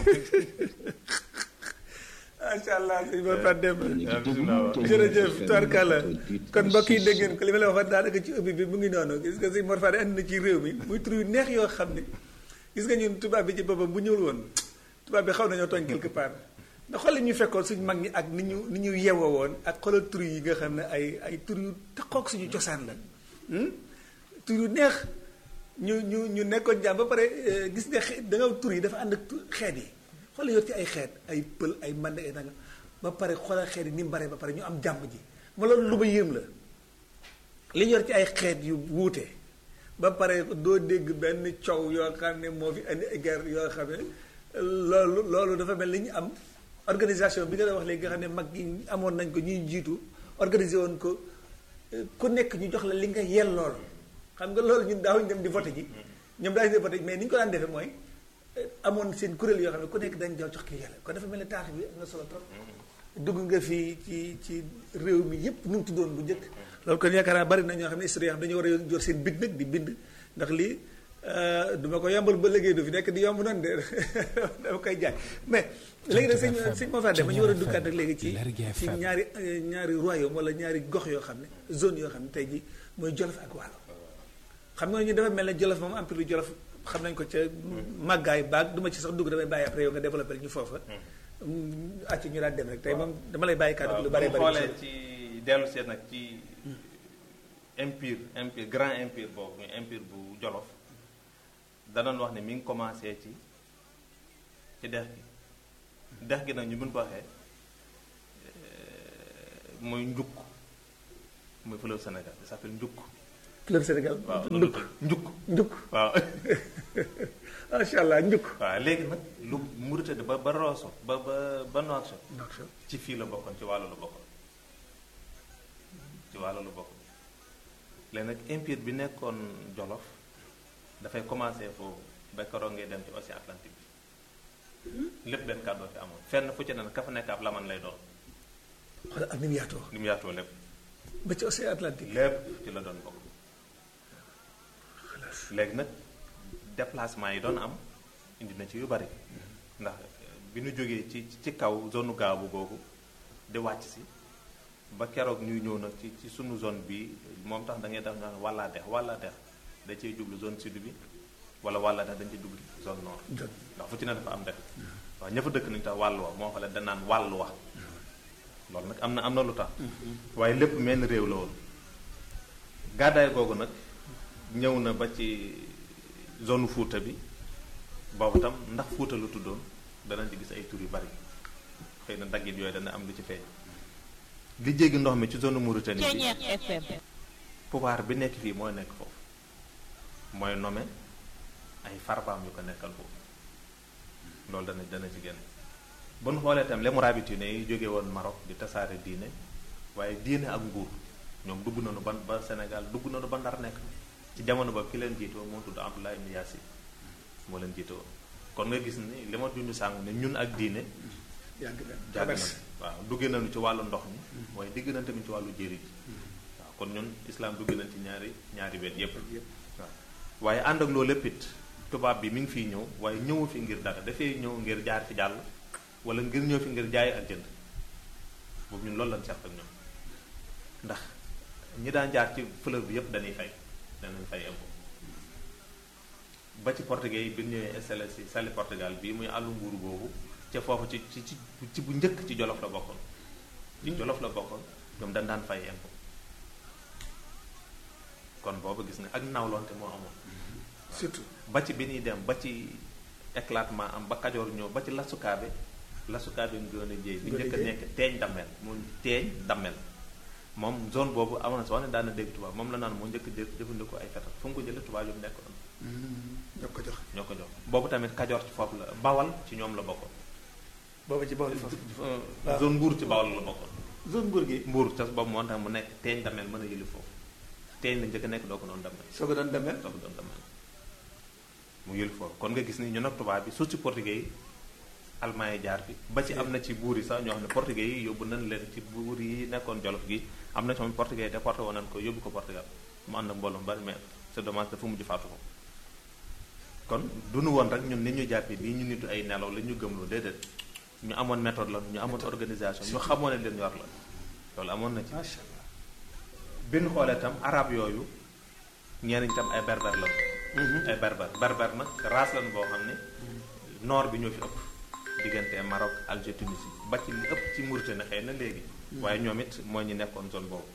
macha allah sëñ Mor Fadé bismillah. jërëjëf Tarkala kon mbokk yi dégg ngeen ko li ma la waxoon daanaka ci ubbi bi mu ngi noonu gis nga sëñ Mor Fadé andi na ci réew mi muy tur yu neex yoo xam ne gis nga ñun tubaab bi ci boppam bu ñëwul woon tubaab bi xaw nañoo tooñ quelque part ndax xoolal ñu fekkoon suñu mag ñi ak ni ñu ni ñu yewoo woon ak xoolal tur yi nga xam ne ay ay tur yu taxoog suñu cosaan la hmm? tur yu neex ñu ñu ñu nekkoon jàmm ba pare eh, gis nga xe- da nga tur yi dafa ànd ak tu- xeet yi xoolal yor ci ay xeet ay pël ay mande ay nanga ba pare xoolal xeet yi ni mu bare ba pare ñu am jàmm ji ma loolu lu ma yéem la li ñu yor ci ay xeet yu wuute ba pare doo dégg benn coow yoo xam ne moo fi indi ay guerre yoo xam ne loolu loolu dafa mel ni ñu am organisation bi nga doon wax léegi nga xam ne mag yi amoon nañ ko ñuy jiitu organiser woon ko eh, ku nekk ñu jox la li nga yellool xam nga loolu ñun daawuñu dem di voté ji ñoom daañu dem voté ji mais ni ñu ko daan defee mooy eh, amoon seen kuréel yoo xam ne ku nekk dañ jox ki yàlla kon dafa mel ne taarix bi am na solo trop dugg nga fii ci ci réew mi yépp nu mu tuddoon bu njëkk loolu kon yaakaar naa bari na ñoo xam ne historien dañu war a jor seen big nag di bind ndax lii du ma ko yombal ba liggéey du fi nekk di yomb noonu de dama koy jaay mais léegi nag sëñ sëñ moo faa dem ñu war a duggaat nag léegi ci ci ñaari eh, ñaari royaume wala ñaari gox yoo xam ne zone yoo xam ne tey ji mooy Jolof ak Waalo xam nga ñu dafa mel ne Jolof moom empire du Jolof xam nañ ko ca màggaay baag du ma ci sax dugg damay bàyyi après yow nga développé ñu foofa acci ñu daan dem rek tey moom dama lay bàyyi kàddu gi lu bari bu bari xoolee ci dellu seet nag ci empire empire grand empire boobu muy empire bu Jolof danoon wax ne mi ngi commencé ci ci dex gi dex gi nag ñu mën ko waxee euh, muy njukk muy fleuve Sénégal ça s'appelle njukk club Sénégal waaw ndukk njukk ndukk waaw macha allah ndukk waaw léegi nag lu Mauritanie ba ba Rosso ba ba ba Nouakchott Nouakchott ci fii la bokkoon ci wàllu la bokkoon ci wàllu la bokkoon léegi nag empire bi nekkoon Jolof dafay commencé foofu ba keroog ngay dem ci océan Atlantique bi lépp benn kàddoo fi amoon fenn fu ci ne nag ka fa nekk ab laman lay doon xoolal ak ni mu yaatoo ni mu yaatoo lépp ba ci océan Atlantique lépp ci la doon bokk léegi nag déplacement yi doon am indi na ci yu bari ndax bi nu jógee ci ci kaw zone gaabu googu di wàcc si ba keroog ñuy ñëw nag ci ci sunu zone bi moom tax da ngay def nga wàllaa dex wàllaa dex da cey jublu zone sud bi wala wàllaa dex dañ ciy jublu zone nord Zone. ndax fu ci ne dafa am dex waaw ña fa dëkk nañu tax wàll wa moo fa la danaan wàll wa loolu nag am na am na lu tax waaye lépp menn réew la woon gàddaay googu nag ñëw na ba ci zone fuuta bi boobu tam ndax fuuta lu tuddoon danañ ci gis ay tur yu bari xëy na daggit yooyu dana am lu ci feeñ li jéggi ndox mi ci zone Mauritanie bi Ceeñeer FM pouvoir bi nekk fii mooy nekk foofu mooy nommé ay farbaam yu ko nekkal foofu loolu dana dana ci génn bu nu xoolee itam les Mourabitines yi jóge woon Maroc di tasaare diine waaye diine ak nguur ñoom dugg nañu ban ba Sénégal dugg nañu ba Ndar nekk ci jamono ba ki leen jiitoo moo tudd Abdullah ibn Yassin moo leen jiitoo kon nga gis ni li ma junj sàng ne ñun ak diine yàgg na jàgg traverse na waaw duggee nañu ci wàllu ndox mi waaye digg nañ tamit ci wàllu jéeri ji waaw kon ñun islam dugg nañ ci ñaari ñaari wet yépp yëpp waaw waaye ànd ak loolu lépp it tubaab bi mi ngi fiy ñëw waaye ñëwu fi ngir dara dafay ñëw ngir jaar fi jàll wala ngir ñëw fi ngir jaay ak jënd boobu ñun loolu lañ seq ak ñoom ndax ñi daan jaar ci fleuve bi yépp dañuy fay danañ fay impôt ba ci portugais yi bi ñu ñëwee installé si sali Portugal bii muy àllu nguuru boobu ca foofu ci ci ci ci bu njëkk ci jolof la bokkoon ci jolof la bokkoon ñoom dañ daan fay impôt kon boobu gis nga ak nawlonte moo amoon surtout ba ci bi ñuy dem ba ci éclatement am ba kajoor ñëw ba ci lasukaabe lasukaabe ngoon a jéey bi Ngoone njëkk a Jéey. nekk teeñ dammel moom teeñ dammel moom zone boobu amoon na soo ne daan na dégg tubaab moom la naan moo njëkk jë jëfandikoo ay fetal fu mu ko jëlee tubaab yu mu nekkoon ñoo ko jox ñoo ko jox boobu tamit kajoor ci foofu la bawal ci ñoom la bokkoon booba ci bawol foofu waaw. zone mbuur ci bawal la bokkoon zone nguur gi mbuur ca boobu moo tax mu nekk teeñ dammel mën a yëli foofu teeñ la njëkk a nekk doo ko doon dammel soo ko doon demee doo ko doon dammel mu yël foofu kon nga gis ni ñun ak tubaab bi surtout ci portugais yi allemand yi jaar fi ba ci am na ci buur yi sax ñoo xam ne portugais yi yóbbu nañ leen ci buur yi nekkoon jolof gi am na ci moom portugais yi déporté woon nañ ko yóbbu ko Portugal mu ànd ak mbooloo mu bari mais c'est dommage dafa mujj faatu ko kon du nu woon rek ñun ni ñu jàppee lii ñu nitu ay nelaw la ñu gëmloo déedéet ñu amoon méthode la ñu amoon organisation ñu xamoon ne leen yor la loolu amoon na ci macha allah bi ñu xoolee itam arab yooyu ñeneen itam ay berber la ay berber berber nag race lan boo xam ne nord bi ñoo fi ëpp diggante Maroc Alger Tunisie ba ci li ëpp ci Mauritanie xëy na léegi waaye ñoom it mooy ñu nekkoon zone boobu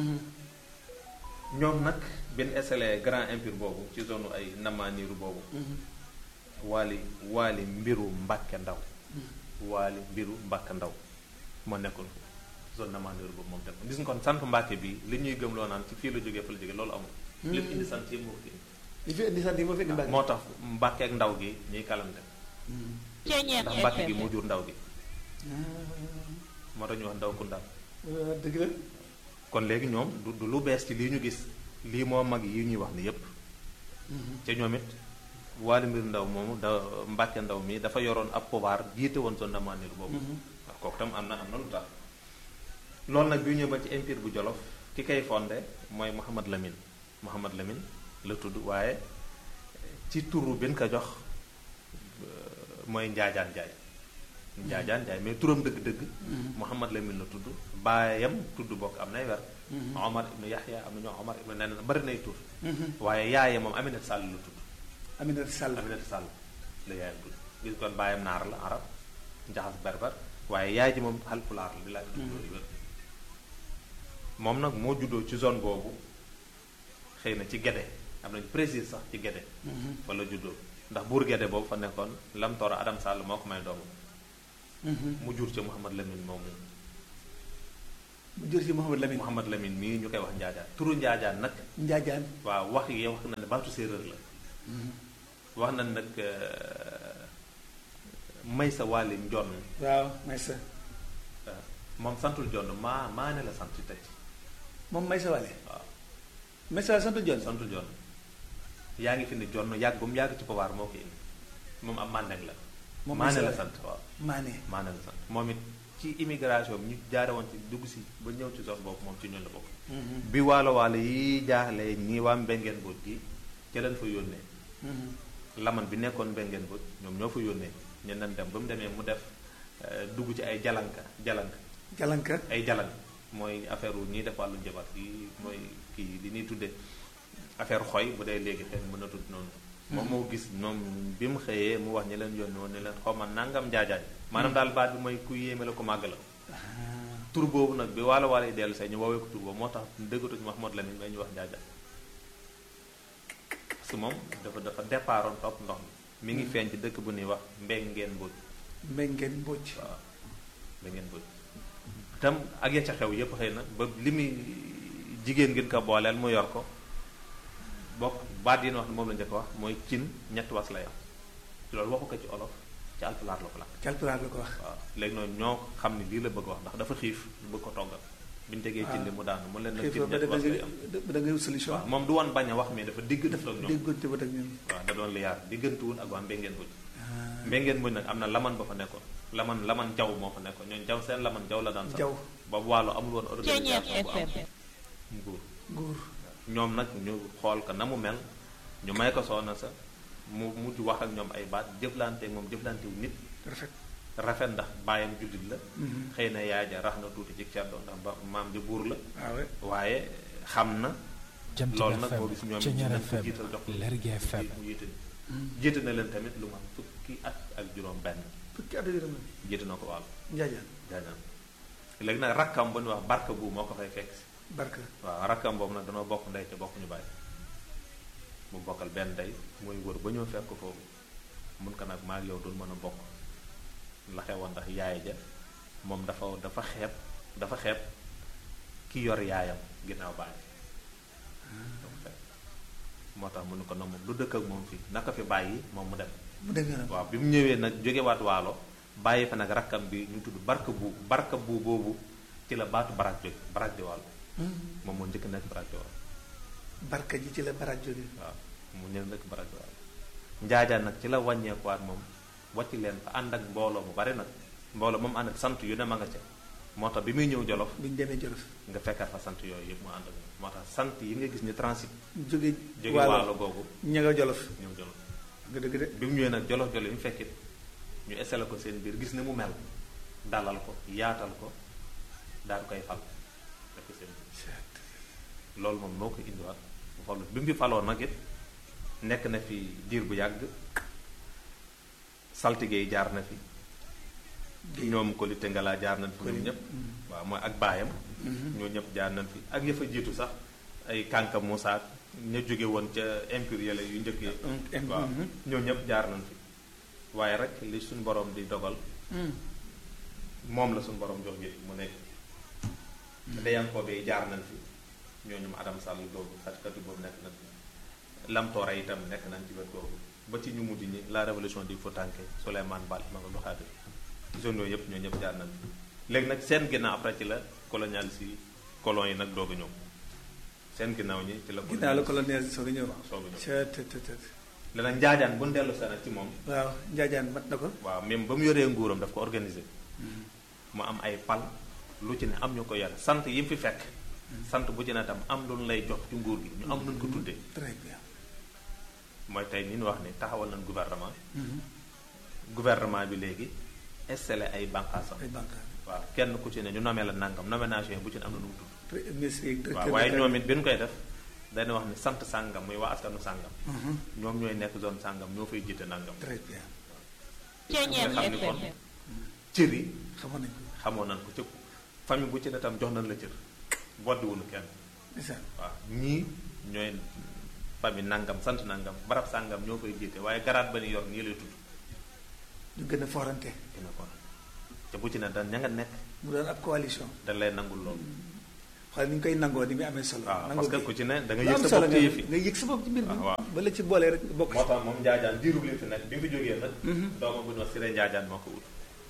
ñoom nag bi ñu installé grand empire boobu ci zone ay Namaniru boobu waali waali mbiru Mbàkke Ndaw waali mbiru Mbàkke Ndaw moo nekkoon zone Namaniru boobu moom tam gis nga kon sant Mbàkke bi li ñuy gëm loo naan ci fii la jógee fa la jógee loolu amul lépp indi sant yi moo fi indi li fi indi sant yi moo fi indi mbàgg moo tax Mbàkke ak ndaw gi ñuy kalante Ceeñeer ndax Mbàkke gi FM. moo jur ndaw gi moo tax ñu wax ndaw ku ndaw dëgg la kon léegi ñoom du du lu bees ci lii ñu gis lii moo mag yi ñuy wax ni yépp ca ñoom it waali mbir ndaw moomu da Mbàkke ndaw mi dafa yoroon ab pouvoir jiite woon zone Namaniru boobu waaw kooku tam am na am na lu tax loolu nag bi ñëw ba ci empire bu Jolof ki koy fondé mooy Mouhamad Lamine Mouhamad Lamine la tudd waaye ci turu bi ñu ko jox euh, mooy Njaajaan Njaay Njaajaan Njaay mais turam dëgg-dëgg Mouhamad Lamine la tudd baayam tudd bokk am nay wer Omar ibnu Yaxya am na ñoo Omar ibnu neneen bari nay tur waaye yaaye moom Aminata Sall la tudd Aminata Sall Aminata Sall la yaayam tudd gis kon baayam naar la arab njaxas berber waaye yaay ji moom xalpulaar la bi laay tudd loolu wér moom nag moo juddoo ci zone boobu xëy na ci Gede am nañu précise sax ci Gede fa la juddoo ndax buur Gede boobu fa nekkoon Lam Tooro Adam Sall moo ko may doomu mu jur ca Mouhamad Lamine moomu mu jur ci Mouhamad Lamine Mouhamad Lamine mii ñu koy wax njaajaan turu njaajaan nag Njaajaan waaw wax yi wax na ne baatu séeréer la wax na nag euh, may sa wàlli njonn waaw may sa waaw moom santul jonn maa maa ne la sant tey moom may sa wale waaw may sa wale sant John santul jonn yaa ngi fi ne jonn yàgg ba mu yàgg ci pouvoir moo ko indi moom am mandeng la Moom maa ne Maysa la Wale. sant waaw Maane maa ne la sant moom it ci immigration bi ñu jaare woon ci dugg si ba ñëw ci zone boobu moom ci ñun la bokk bi waalo waalo yi jaaxle ñii waa mbengeen boot gi ca leen fa yónnee laman bi nekkoon mbengeen boot ñoom ñoo fa yónnee ñu nan dem ba mu demee mu def euh, dugg ci ay jalanka jalanka Jalanka ay jalan mooy affaire wu ñii def wàllu njabar yi mooy kii li ñuy tudde affaire xoy bu dee léegi xëy na mën a tudd noonu moom moo gis moom bi mu xëyee mu wax ñi leen yónni woon ne leen xaw ma nangam jaajaay maanaam daal baat bi mooy ku yéeme la ko màgg la tur boobu nag bi waalo waalo yi dellu see ñu woowee ko tur boobu moo tax dëggatuñu Mahmoud Lamine bay ñu wax jaajaay parce que moom dafa dafa départoon topp ndox mi mi ngi feeñ ci dëkk bu ñuy wax mbengeen mbóoj Mbengeen Mbóoj waaw mbengeen mbóoj tam ak ya ca xew yépp xëy na ba li muy jigéen ngeen ko booleel mu yor ko bokk baat yi ñu wax ne moom la njëkk wax mooy cin ñetti was la yam loolu waxu ko ci olof ci alpulaar la ko lakk calpulaar la ko wax waaw léegi noonu ñoo xam ne lii la bëgg wax ndax dafa xiif ñu bëgg ko toggal bi ñu tegee cin li mu daanu mu leen nag xiif cin ba da ñett wax lay nga am da ngay wut solution waaw moom du woon bañ a wax mais dafa digg def ak ñoom déggoonte ba ak ñoom waaw da doon liyaar diggantuwul ak waa mbéngeen buñ mbéngeen buñ nag am na laman ba fa nekkoon laman laman jaw moo fa nekkoon ñooñu jaw seen laman jaw la daan sax jaw boobu wàllu amul woon Ceeñeer organisation bu am FM. nguur nguur ñoom nag ñu xool ko na mu mel ñu may ko soxna sa mu mujj wax ak ñoom ay baat jëflante moom jëflante wu nit rafet rafet ndax bàyyam jullit la xëy na yaay ja rax na tuuti ci ceddo ndax ba maam ji buur la waaw we waaye xam na Jant loolu bi nag FM boo gis ñoom it Ceeñeer nañ ko FM jiital jox ko Lergui FM mu jiite jiite na leen tamit lu ma fukki at ak juróom benn fukki at yërëm jiite na ko wàll njaajaan jaajaan léegi nag rakkam bu ñu wax barka bu moo ko fay fekk si barka waaw rakkam boobu nag danoo bokk ndey te bokkuñu bàyyi mu bokkal benn ndey muy wër ba ñëw fekk ko foofu mun ko nag maa ak yow doon mën a bokk la xewoon ndax yaay ja moom dafa dafa xeeb dafa xeeb ki yor yaayam ginnaaw bàyyi dafa xeeb moo tax mu ne ko nag moom du dëkk ak moom fii naka fi bàyyi moom mu dem mu dem yoonam waaw bi mu ñëwee nag jógewaat waalo bàyyi fa nag rakkam bi ñu tudd barka bu barka bu boobu ci la baatu barak jóge barak di waalo moom moo njëkk nekk barak di waalo barka ji ci la baraj jóge waaw mu ñëw nekk barak di waalo njaajaan nag ci la wàññeekuwaat moom wàcc leen fa ànd ak mbooloo mu bari nag mbooloo moom ànd ak sant yu ne ma nga ca moo tax bi muy ñëw jolof bi ñu demee Jolof nga fekkaat fa sant yooyu yëpp mu ànd ak moom moo tax sant yi nga gis ni transit jóge jóge waalo googu ña nga Jolof ñëw jolof nga dëgg de bi mu ñëwee nag jolof jolof yi mu fekkit ñu esele ko seen biir gis ne mu mel dalal ko yaatal ko daal koy fal def ko seen biir loolu moom noo ko indiwaat bu falu bi mu fi faloo nag it nekk na fi diir bu yàgg saltige yi jaar na fi ñoom ko li tëngalaa jaar nañ fi ñoom ñëpp waaw mooy ak baayam ñoo ñëpp jaar nañ fi ak ya fa jiitu sax ay kànka Moussa ña jóge woon ca empire yële yu njëkk yi em- waaw mhm. ñoo ñëpp jaar nañ fi waaye rek li suñu borom di dogal moom la suñu borom jox gi mu nekk dayankoo bi jaar nañ fi ñooñu mu Adam Sall googu xatkati boobu nekk nañ fi lamtoora itam nekk nañ ci wet googu ba ci ñu mujj ñi la révolution di Foutanké Souleymane Baal ma nga doxaate zone yooyu yëpp ñoo ñëpp jaar nañ fi léegi nag seen ginnaaw après ci la colonial si colon yi nag doog a ñëw seen ginnaaw ñi ci la ginnaaw la colonial soog a ñëw waaw soog a ñëw ca te te te leneen njaajaan bu ñu dellu seen ci moom waaw njaajaan mat na ko waaw même ba mu yoree nguuram daf ko organiser mu am ay pal lu ci ne am ñu ko yore sant yi mu fi fekk sant bu ci ne tam am lu ñu lay jox ci nguur gi ñu am lu ñu ko tuddee très bien mooy tey ni ñu wax ni taxawal nañ gouvernement gouvernement bi léegi installé ay bànqaasam ay banque waaw kenn ku ci ne ñu nomee la nangam nomination yi bu ci ne am na nu mu tudd ministre yi waaw waaye ñoom it bi ñu koy def dañu wax ni sant sàngam muy waa askanu sàngam ñoom ñooy nekk zone sàngam ñoo fay jiite nangam très bien Ceeñeer nga xam ni kon FM. cër yi xamoon nañ ko xamoon nañ ko ci famille bu ci ne tam jox nañ la cër boddiwuñu kenn ndeysaan waaw ñii ñooy famille nangam sant nangam barab sàngam ñoo koy jiite waaye garaat ba ni yor nii lay tudd ñu gën a forante dina ko te bu ci ne da ña nga nekk mu doon ab coalition da lay nangul loolu xool ni ñu koy nangoo ni muy amee solo waaw nangoo parce que gi. ku ci ne da nga lu yëg am sa solo bopp nga ci yëf yi nga yëg sa bopp ci mbir bi waaw waaw. ba la ci boolee rek nga bokk moo tax moom njaajaan diirub li fi nekk bi mu fi jógee nag doomam bu ñu wax Siré njaajaan moo ko wut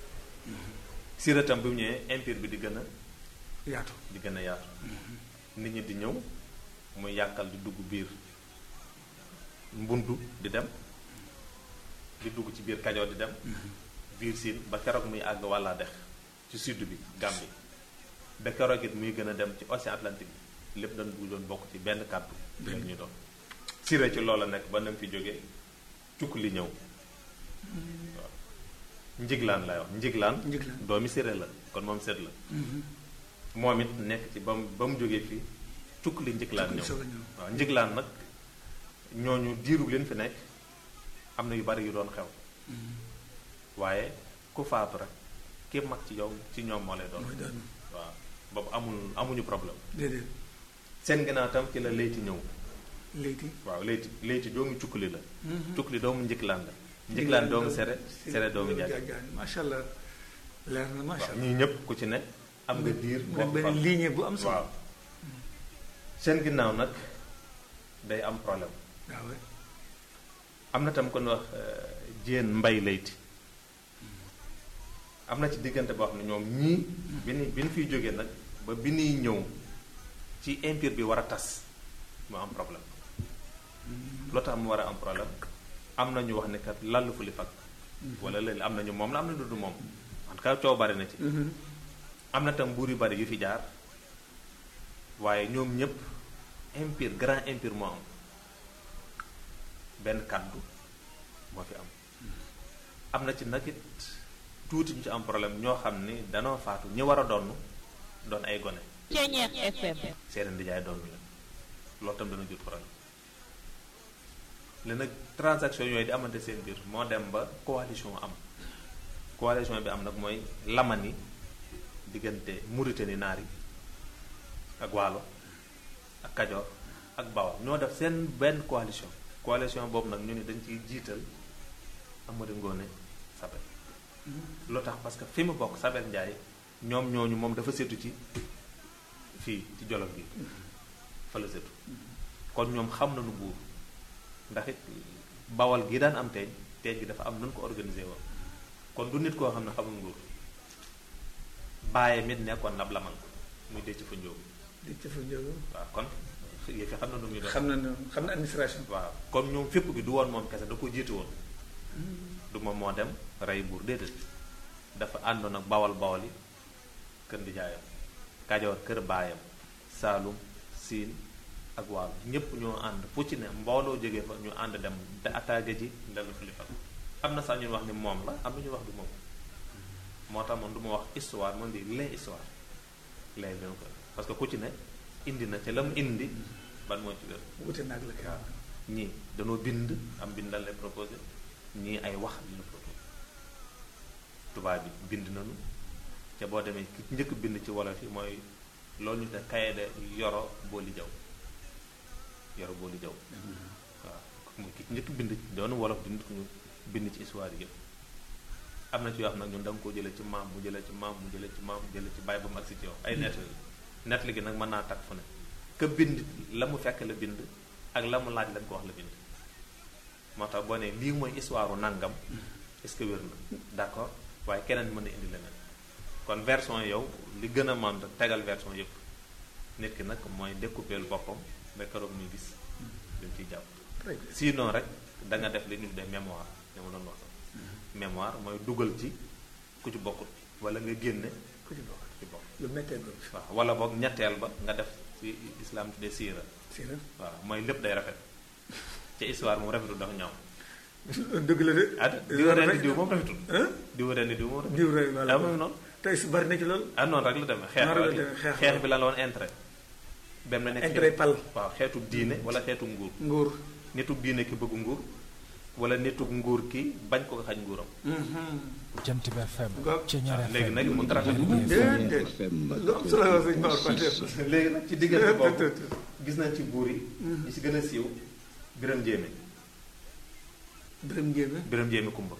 Siré tam bi mu ñëwee empire bi di gën a yaatu di gën a yaatu nit ñi di ñëw muy yàkkal di dugg biir mbundu di dem di dugg ci biir kajoor di dem biir siin ba keroog muy àgg wàllaa dex ci sud bi Gambie ba keroog it muy gën a dem ci océan Atlantique bi lépp dañ bu doon bokk ci benn kàddu la ñu doon siré ci loola nekk ba nam fi jógee cukk li ñëw waaw njiglaan lay wax njiglaan Njiglaan. doomi siré la kon moom seet la moom it nekk ci ba mu ba mu jógee fii cukk li njiglaan Cukk li ñëw soog a ñëw. waaw njiglaan nag ñooñu diiru leen fi nekk am na yu bari yu doon xew waaye ku faatu rek ki mag ci yow ci ñoom moo lay doon mooy doon waaw boobu amul amuñu problème déedéet seen ginnaaw tam ci la leyti ñëw léegi waaw leyti leyti doomu cukkali la cukkali doomu njiglaan la njiglaan doomu sere sere doomu njaaj macha allah leer na macha waaw allah ñii ñëpp ku ci ne am nga diir mu boo nekk ko fal. benn ligne bu am solo waaw seen ginnaaw nag day am problème waaw am na tam kon wax jéen mbay layti am na ci diggante boo xam ne ñoom ñii bi ni bi ñu fiy jógee nag ba bi ñuy ñëw ci empire bi war a tas mu am problème loo tax mu war a am problème am na ñu wax ne kat lallu fu li fag wala léegi am na ñu moom la am na du moom en tout cas coow bari na ci am na tam buur yu bari yu fi jaar waaye ñoom ñëpp empire grand empire moo am benn kàddu moo fi am am na ci nag it tuuti ñu ci am problème ñoo xam ni danoo faatu ñi war a donn doon ay gone Ceñeex FM. seen ndijaay doon la loolu tam dana jur problème li nag transaction yooyu di amante seen biir moo dem ba coalition am coalition bi am nag mooy lamani diggante Mauritanie naar yi ak waalo ak kajoor ak bawal ñoo def seen benn coalition coalition boobu nag ñu ni dañ ciy jiital Amari Ngoone Sabel loo tax parce que fi mu bokk Sabel Njaay ñoom ñooñu moom dafa seetu ci fii ci jolof gi fa la seetu kon ñoom xam nañu buur ndax it bawal gi daan am teeñ teeñ gi dafa am nun ko organisé woon kon du nit koo xam ne xamul nguur bàyyi mit nekkoon nab lamal muy dee ci fa njóobu di ci fa njóobu waaw kon yëf yi xam na nu muy doon xam na ne xam na administration waaw comme ñoom fépp gi du woon moom kese da ko jiitu woon du moom moo dem rey buur déedéet dafa àndoon ak bawal bawal yi kër di jaayam kajoor kër baayam saalum siin ak waalo ñépp ñoo ànd fu ci ne mbooloo jógee fa ñu ànd dem te attaqué ji ndelu xalifa am na sax ñu wax ni moom la am na ñu wax du moom moo tax man du ma wax histoire man di les histoire les bien ko parce que ku ci ne indi na ca la mu indi ban moo ci wér wute naag la waaw ñii dañoo bind am bindal lay proposé ñii ay wax li ñu proposé tubaab bi bind nañu ca boo demee ki njëkk bind ci wolof yi mooy loolu ñu te kaye de yoro booli jaw yoro booli jaw waaw mooy ki njëkk bind doonu wolof di nit ku ñu bind ci histoire yi yëpp am na ci yoo xam nag ñun da nga koo jëlee ci maam mu jëlee ci maam mu jëlee ci maam mu jëlee ci bàyyi ba mu agsi ci yow ay nett nett li gi nag mën naa takk fu ne ka bind la mu fekk la bind ak la mu laaj lañ ko wax la bind moo tax boo ne lii mooy histoire u nangam est-ce que wér na d'accord waaye keneen mën na indi leneen kon version yow li gën a mën tegal version yëpp nit ki nag mooy découper boppam ba keroog muy gis li mu ciy jàpp très bien sinon rek da nga def li ñu tuddee mémoire dama doon wax mémoire mooy dugal ci ku ci bokkut wala nga génne ku ci bokk ku ci bokk lu méttee boobu waaw wala boog ñetteel ba nga def ci islam tuddee siira si la waaw mooy lépp day rafet ci histoire moom rafetul dafa ñaaw dëgg la de ah di wa rendi diw moom rafetul Hein? di wa rendi diw moom rafetul diw rek ah moom noonu tey su bari na ci loolu ah noonu rek la demee xeex Noonu rek la rek demee, xeex xeex la. bi lan la woon intérêt benn nekk intérêt pal waaw xeetu diine wala xeetu nguur nguur nitug diine ki bëgg nguur wala nitug nguur ki bañ ko xañ nguuram Jant bi FM. Goog. Ceñeer waaw FM. léegi nag mu rafet déedéet FM lu am solo la sëñ Maodo Fatick léegi nag ci diggante boobu gis nañ ci buur yi ñi si gën a siiw biram jéeme dërëm njéeme biram jéeme kumba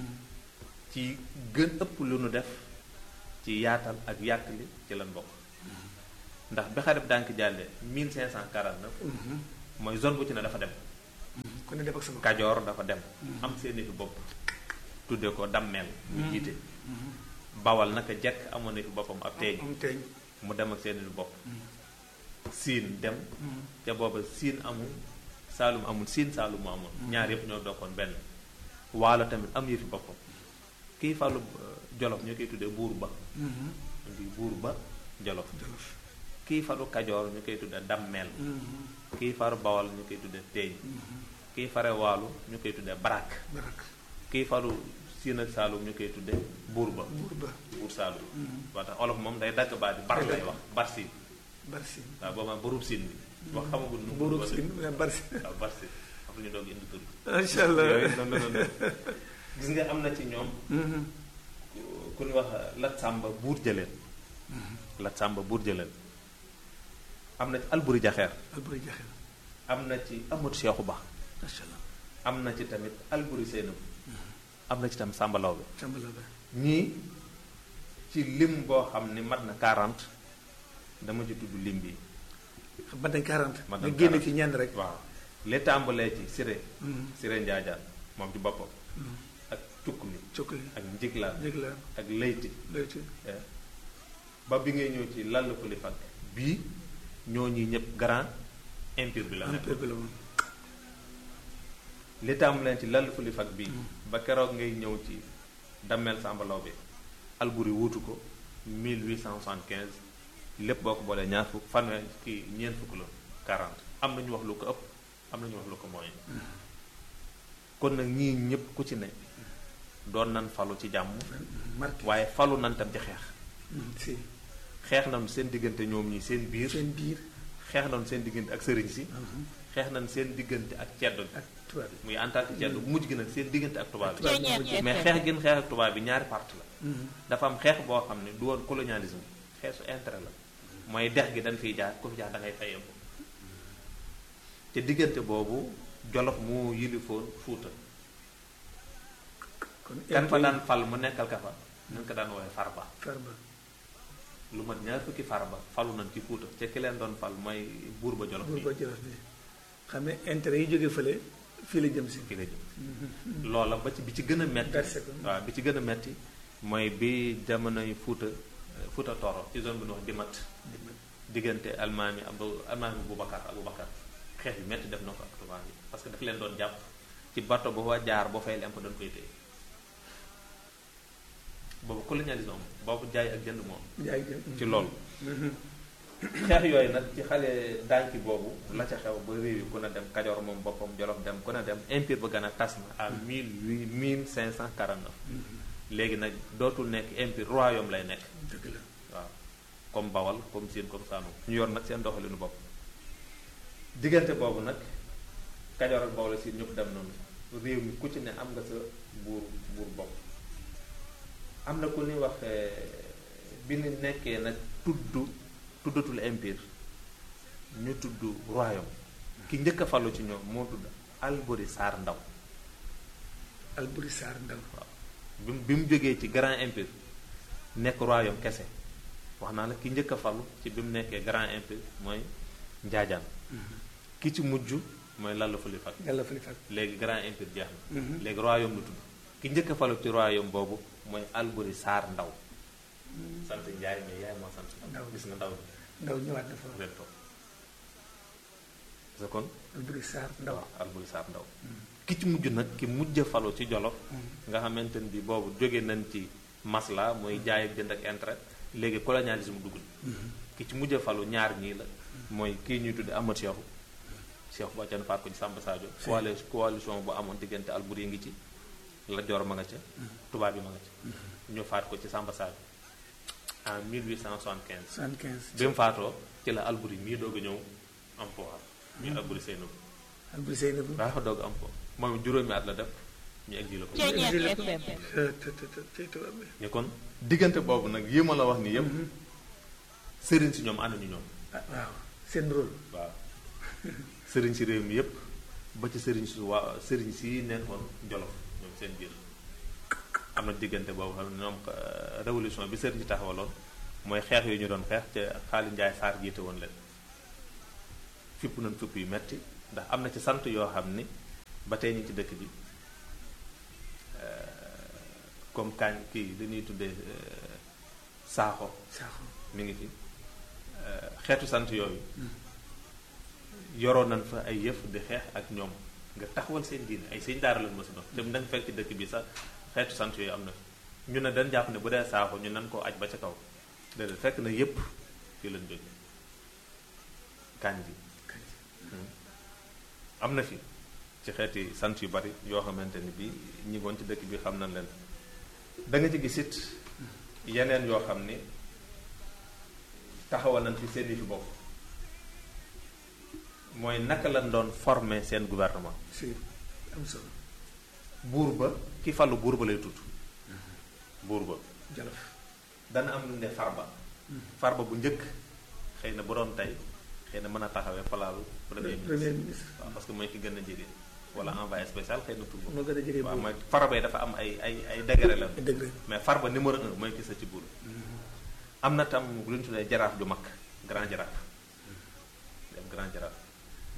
ci gën ëpp lu nu def ci yaatal ak yàkkali ci lan bokk ndax bi xarib dànk jàlle 1549 mooy zone bu ci ne dafa dem ku ne def ak sama kajoor dafa dem am seeni fi bopp tudde ko dammeel mu jiite bawal naka jekk amoon na fi boppam ab teeñ am teeñ mu dem ak seeni fi bopp siin dem ca booba siin amul saalum amul siin saalum mu amul ñaar yëpp ñoo dokkoon benn waalo tamit am yëfi boppam kii fàllu euh, jolof ñu koy tuddee buur ba di buur ba jolof jolof kii faru kajoor ñu koy tuddee dammeel kii faru bawal ñu koy tuddee teeñ kii fare waalu ñu koy tuddee barak barak kii faru siin ak saalum ñu koy tuddee buur ba buur ba buur saalum ba tax olof moom day dagg baat bi bar lay wax bar siin bari si waaw booba buurub siin bi wax xamagul nu mu buurub tudd si wala- bari si waaw bar siin après ñu doog indi tur bi macha allah yooyu noonu la doon gis nga am na ci ñoom ku- ku ñu wax lat sàmba buur jëleen lat sàmba buur jëleen am na ci alburi jaxeer alburi jaxel am na ci amut seexu ba macha allah am na ci tamit alburi seenam am na ci tam sàmba lawbe sambala ba ñii ci lim boo xam ni mat na 40 dama ci tudd lim bi man dañ 40 Man nga dañ génne 40. ci ñenn rek waaw li tàmbalee ci siré siré njaajaan moom ci boppam ak cukk mi cokk li ak njiglaan njëg la ak layti lay ci eh, ba bi ngay ñëw ci lall ko li fag bii ñoo ñi ñëpp grand empire bi la nekk empire bi la moom li taamu leen ci lall fu li fag bii ba keroog ngay ñëw ci dammel sàmbalaw bi Alburi wuutu ko 1875 lépp boo ko boolee ñaar fukk fanweer kii ñeent fukk la 40 am na ñu wax lu ko ëpp am na ñu wax lu ko mooy kon nag ñii ñëpp ku ci ne doon nan falu ci jàmm marqué waaye falu nan tam ci xeex si xeex nañu seen diggante ñoom ñi seen biir seen biir xeex nañu seen diggante ak sëriñ si xeex nañu seen diggante ak ceddo bi ak tubaab muy en tant que ceddo bu mujj gi nag seen diggante ak tubaab bi Ceeñeer mais FM. xeex gën xeex ak tubaab bi ñaari parti la yi dafa am xeex boo xam ne du woon colonialisme xeexu intérêt la mooy dex gi dañ fiy jaar ku fi jaar da ngay fayee ko te diggante boobu jolof moo yilifoon fuuta kon kan fa daan fal mu nekkal ka fa nañ ko daan woowee farba farba lu mat ñaar fukki farba falu nañ ci fuuta te ki leen doon fal mooy buur ba jolof buur bi ba jolof bi xam ne intérêt yi jóge fële fii la jëm si ki la jëm loola ba ci bi ci gën a metti Versé ko. waaw bi ci gën a metti mooy bi jamonoy fuuta fuuta toro ci zone bi ñu wax dimat diggante almaami abdu almaami Boubacar Aboubacar xeex bi metti def na ko ak tubaab yi parce que daf leen doon jàpp ci bato ba fa jaar boo fay lemp dañ koy téye boobu colonialisme am boobu jaay ak jënd moom jaay ci loolu xeex yooyu nag ci xale dànki boobu la ca xew ba réew yi ku ne dem Kajoor moom boppam Jolof dem ku ne dem empire ba gën a tas na à mille huit mille cinq cent quarante neuf léegi nag dootul nekk empire royaume lay nekk dëgg la waaw comme Bawal comme Siin comme Saalum ñu yor nag seen doxalinu bopp diggante boobu nag Kajoor ak Bawol Siin ñëpp dem noonu réew mi ku ci ne am nga sa buur buur bopp am na ku ñuy wax eh, bi ñu nekkee nag tudd tuddatul empire ñu tudd royaume ki njëkk a falu ci ñoom moo tudd Alburi Saar Ndaw Alburi Saar Ndaw waaw bi mu bi mu jógee ci grand empire nekk royaume kese wax naa la ki njëkk a falu ci bi mu nekkee grand empire mooy njaajaan ki ci mujj mooy lalla fali fat yàlla fa li fag léegi grand empire jeex na Mhm. léegi royaume lu tudd ki njëkk a falu ci royaume boobu mooy Alburi Saar Ndaw sant Njaay mais yaay moo sant Ndaw Ndaw. gis nga Ndaw Ndaw ñëwaat na fa leen toog sa kon Alburi Saar Ndaw waaw Alburi Saar Ndaw ki ci mujj nag ki mujj a falu ci Jolof nga xamante ne bi boobu jóge nañ ci masla mooy jaay ak jënd ak intérêt léegi colonialisme dugg na ki ci mujj a falu ñaar ñii la mooy kii ñuy tudde Amat Seexu Seexu ba can faat ko ci Samba Sadio coali coalition bu amoon diggante Alburi ngi ci la Joor ma nga ca tubaab yi ma nga ca ñu faat ko ci Samba Sadio en 1875 75 bi mu faatoo ci la Alburi mii doog a ñëw am pouvoir ñu Alburi Seynabu Alburi Seynabu daa fa doog am ko moom juróomi at la def ñu exilé ko Ceeñeer FM. te te te te tey tubaab bi ñu kon diggante boobu nag yi ma la wax ni yëpp sëriñ si ñoom ànduñu ñoom ah waaw seen rôle waaw sëriñ si réew mi yëpp ba ci sëriñ si waa sëriñ si nekkoon jolof ñoom seen biir am na diggante boobu xam ne ñoom euh, révolution bi sëriñ si taxawaloon mooy xeex yu ñu doon xeex ca xaali njaay saar jiite woon leen fipp nañ fipp yu metti ndax am na ci sant yoo xam ni ba tey ñu ci dëkk bi comme kaañ kii li ñuy tuddee euh, saaxo saaxo mi ngi fi euh, xeetu sant yooyu yoroon nañ fa ay yëf di xeex ak ñoom nga taxawal seen diine ay sëñ daara lañ mës a doon te da nga fekk ci dëkk bi sax xeetu sant yooyu am na fi ñu ne dañ jàpp ne bu dee saaxo ñu nan koo aj ba ca kaw déedéet fekk na yépp fii lañ jóge kaañ bi am na fi ci xeeti sant yu bari yoo xamante ni bi ñi ngoon ci dëkk bi xam nañ leen da nga ci gis it yeneen yoo xam ni taxawal nañ fi seen i fi bopp mooy naka lañ doon former seen gouvernement si am solo buur ba ki falu buur ba lay tudd buur ba Jolof dana am lu ne farba farba bu njëkk xëy na bu doon tey xëy na mën a taxawee palaalu premier premier ministre ministre waaw parce que mooy ki gën a jege wala envoyé spécial xëy na tur moo gën a jege waaw buur mooy farba yi dafa am ay ay ay degré la dëgg la mais farba numéro un mooy ki sa ci buur am na tam lu ñu tuddee jaraaf ju mag grand jaraaf dem grand jaraaf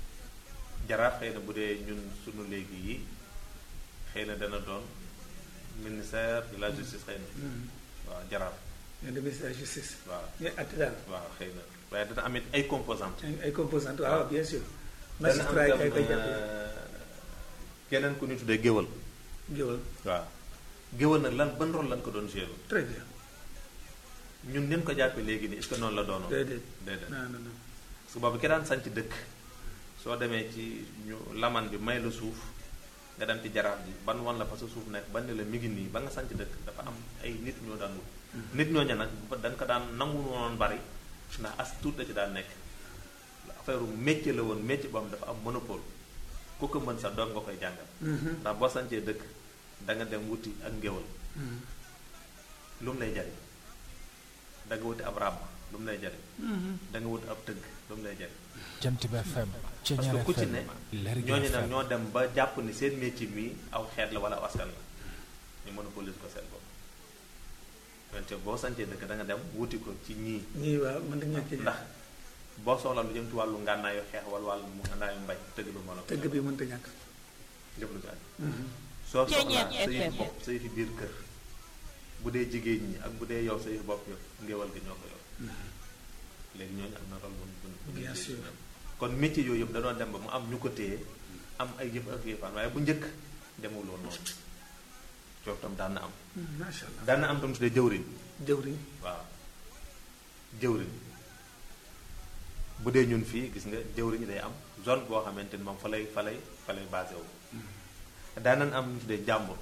jaraaf xëy na bu dee ñun sunu léegi yi xëy na dana doon ministère de la justice xëy na waaw jaraaf ñoo dem ministère de la justice waaw ñooy àtte daal waaw xëy na waaye dana amit ay composantes ay ay composantes waaw bien sûr dana am magistrat yi tam, kay koy jàppee euh, keneen ku ñu tuddee géwal géwal waaw géwal nag lan ban rôle lan ko doon joué très bien ñun nin ko jàppee léegi nii est-ce que noonu la doonoon déedéet déedéet non non non su boobu ki daan sanc dëkk soo demee ci ñu laman bi may la suuf nga dem ci jaraaf ji ban wan la fa sa suuf nekk ban ne la mi ngi nii ba nga sanc dëkk dafa am ay nit ñoo daan wut nit ñooñu nag ba dañ ko daan nangu woon bari ndax as tuut da ci daan nekk affaire métier la woon métier boo xam dafa am monopole ku ko mën sa doom nga koy jàngal ndax boo sancee dëkk da nga dem wuti ak ngéwal lu mu lay jariñ da nga wuti ab ràbb lu mu lay jariñ da nga wuti ab tëgg lu mu lay jariñ jant bi FM parce Ceñeer que ku ci FM ne Lergui ñooñu nag FM ñoo dem ba jàpp ni seen métier mi aw xeet la wala aw askan la ñu monopolise ko seen bopp wante boo sancee dëkk da nga dem wuti ko ci ñii ñii waaw mën nañu ñàkk ci ndax boo soxla lu jëm ci wàllu ngànnaayu xeex wala wàllu mu ngànnaayu mbay tëgg bi moo la ko tëgg bi mënta ñàkk lépp lu ci aju soo Ceeñeer soxlaa sa yëfi FM. bopp sa yëfi biir kër bu dee jigéen ñi ak bu dee yow sa yëfi bopp yow ngéwal gi ñoo ko yor léegi ñooñu am na rôle bu bu bu Bien bu- sûr. kon métier yooyu yëpp da doon dem ba mu am ñu ko téye am ay yëf ak yëfaan waaye bu njëkk demul woon noonu coow tam daan na am macha allah daan na am tam tuddee jëwriñ jëwriñ waaw jëwriñ bu dee ñun fii gis nga jëwriñ day am zone boo xamante ni moom fa lay fa lay fa lay basé wu daanan am ñu tuddee jàmbur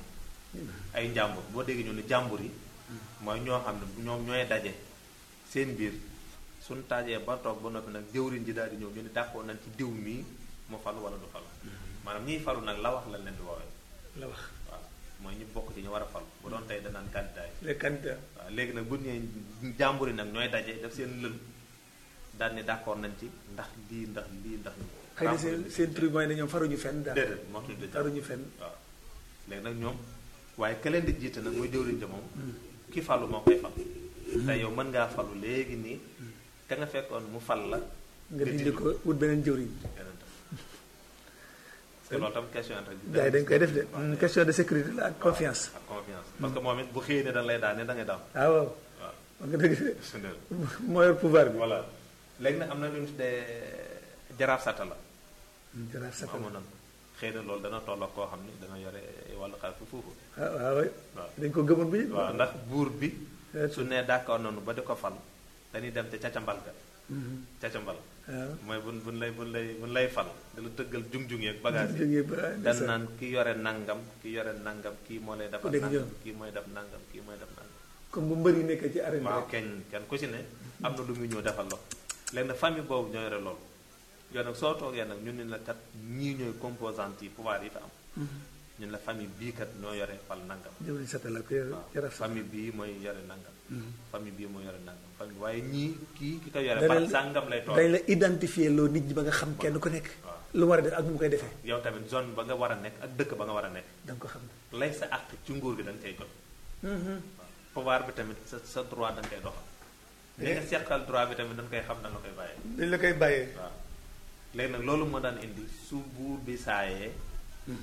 ay njàmbur boo déggee ñu ne jàmbur yi mooy ñoo xam ne ñoom ñooy daje seen biir suñ taajee ba toog ba noppi nag jëwriñ ji daal di ñëw ñu ne d'accord nañ ci diw mii mu falu wala du falu maanaam ñiy falu nag la wax lañ leen di woowee la wax waaw mooy ñu bokk ci ñu war a falu bu doon tey danaan candidat yi les candidats waaw léegi nag bu ñu nee jàmbur yi nag ñooy daje def seen lël daal ni d'accord nañ ci ndax lii ndax lii ndax xëy na seen seen truc mooy ne ñoom faruñu fenn daal déedéet moo tudd jàmbur faruñu fenn waaw léegi nag ñoom waaye ka leen di jiite nag mooy jëwriñ ja moom ki falu moo koy fal te yow mën ngaa falu léegi nii ka nga fekkoon mu fal la nga dindi ko wut beneen jëwriñ keneen tam parce que loolu tam question rek gars yi dañ koy def de Mm, question de sécurité la ak confiance ak confiance parce que moom it bu xëyee ne da lay daane da ngay daam ah waaw waaw wax nga dëgg de sundeel moo yor pouvoir bi voilà léegi nag am na lu ñu tuddee jaraaf sata la jaraaf mu satal amoon na xëy na loolu dana toll ak koo xam ni dana yore wàllu xaalis fu foofu ah waaw waay waaw dañ ko gëmoon bu ñu waaw ndax buur bi Eh, su nee d'accord noonu ba di ko fal dañuy dem te cacambal ga Mhm. cacambal waaw mooy bun bun lay bun lay bun lay fal da la tëggal jung-jung yeeg bagage yi jógee ba dan ndeysaan. naan ki yore nangam ki yore nangam kii moo lay defal dégg nangam ñoom. kii mooy def nangam kii mooy def nangam comme bu mbër yi nekkee ci arène bi waaw rek kenn kenn ku ci ne am na lu muy ñëw defal la léegi nag famille boobu ñoo yore loolu yow nag soo toogee nag ñun ne la kat ñii ñooy composante yi pouvoir yi fa am ñun la famille bii kat ñoo yore fal nangam jëwriñ satal la ko yor waaw jaraaf satal famille bii mooy yore nangam famille bii mooy yore nangam famille waaye ñii kii ki ko yore Danañ par la- sàngam lay toog dañ la identifier loo nit ñi ba nga xam kenn ku nekk waaw. lu mu war a def ak nu mu koy defee yow tamit zone ba nga war a nekk ak dëkk ba nga war a nekk da nga ko xam lay sa àq ci nguur gi da nga koy jot waaw pouvoir bi tamit sa sa droit da nga koy doxal li nga seqal droit bi tamit dañ koy xam da nga koy bàyyee dañ la koy bàyyee waaw léegi nag loolu moo daan indi su buur bi saayee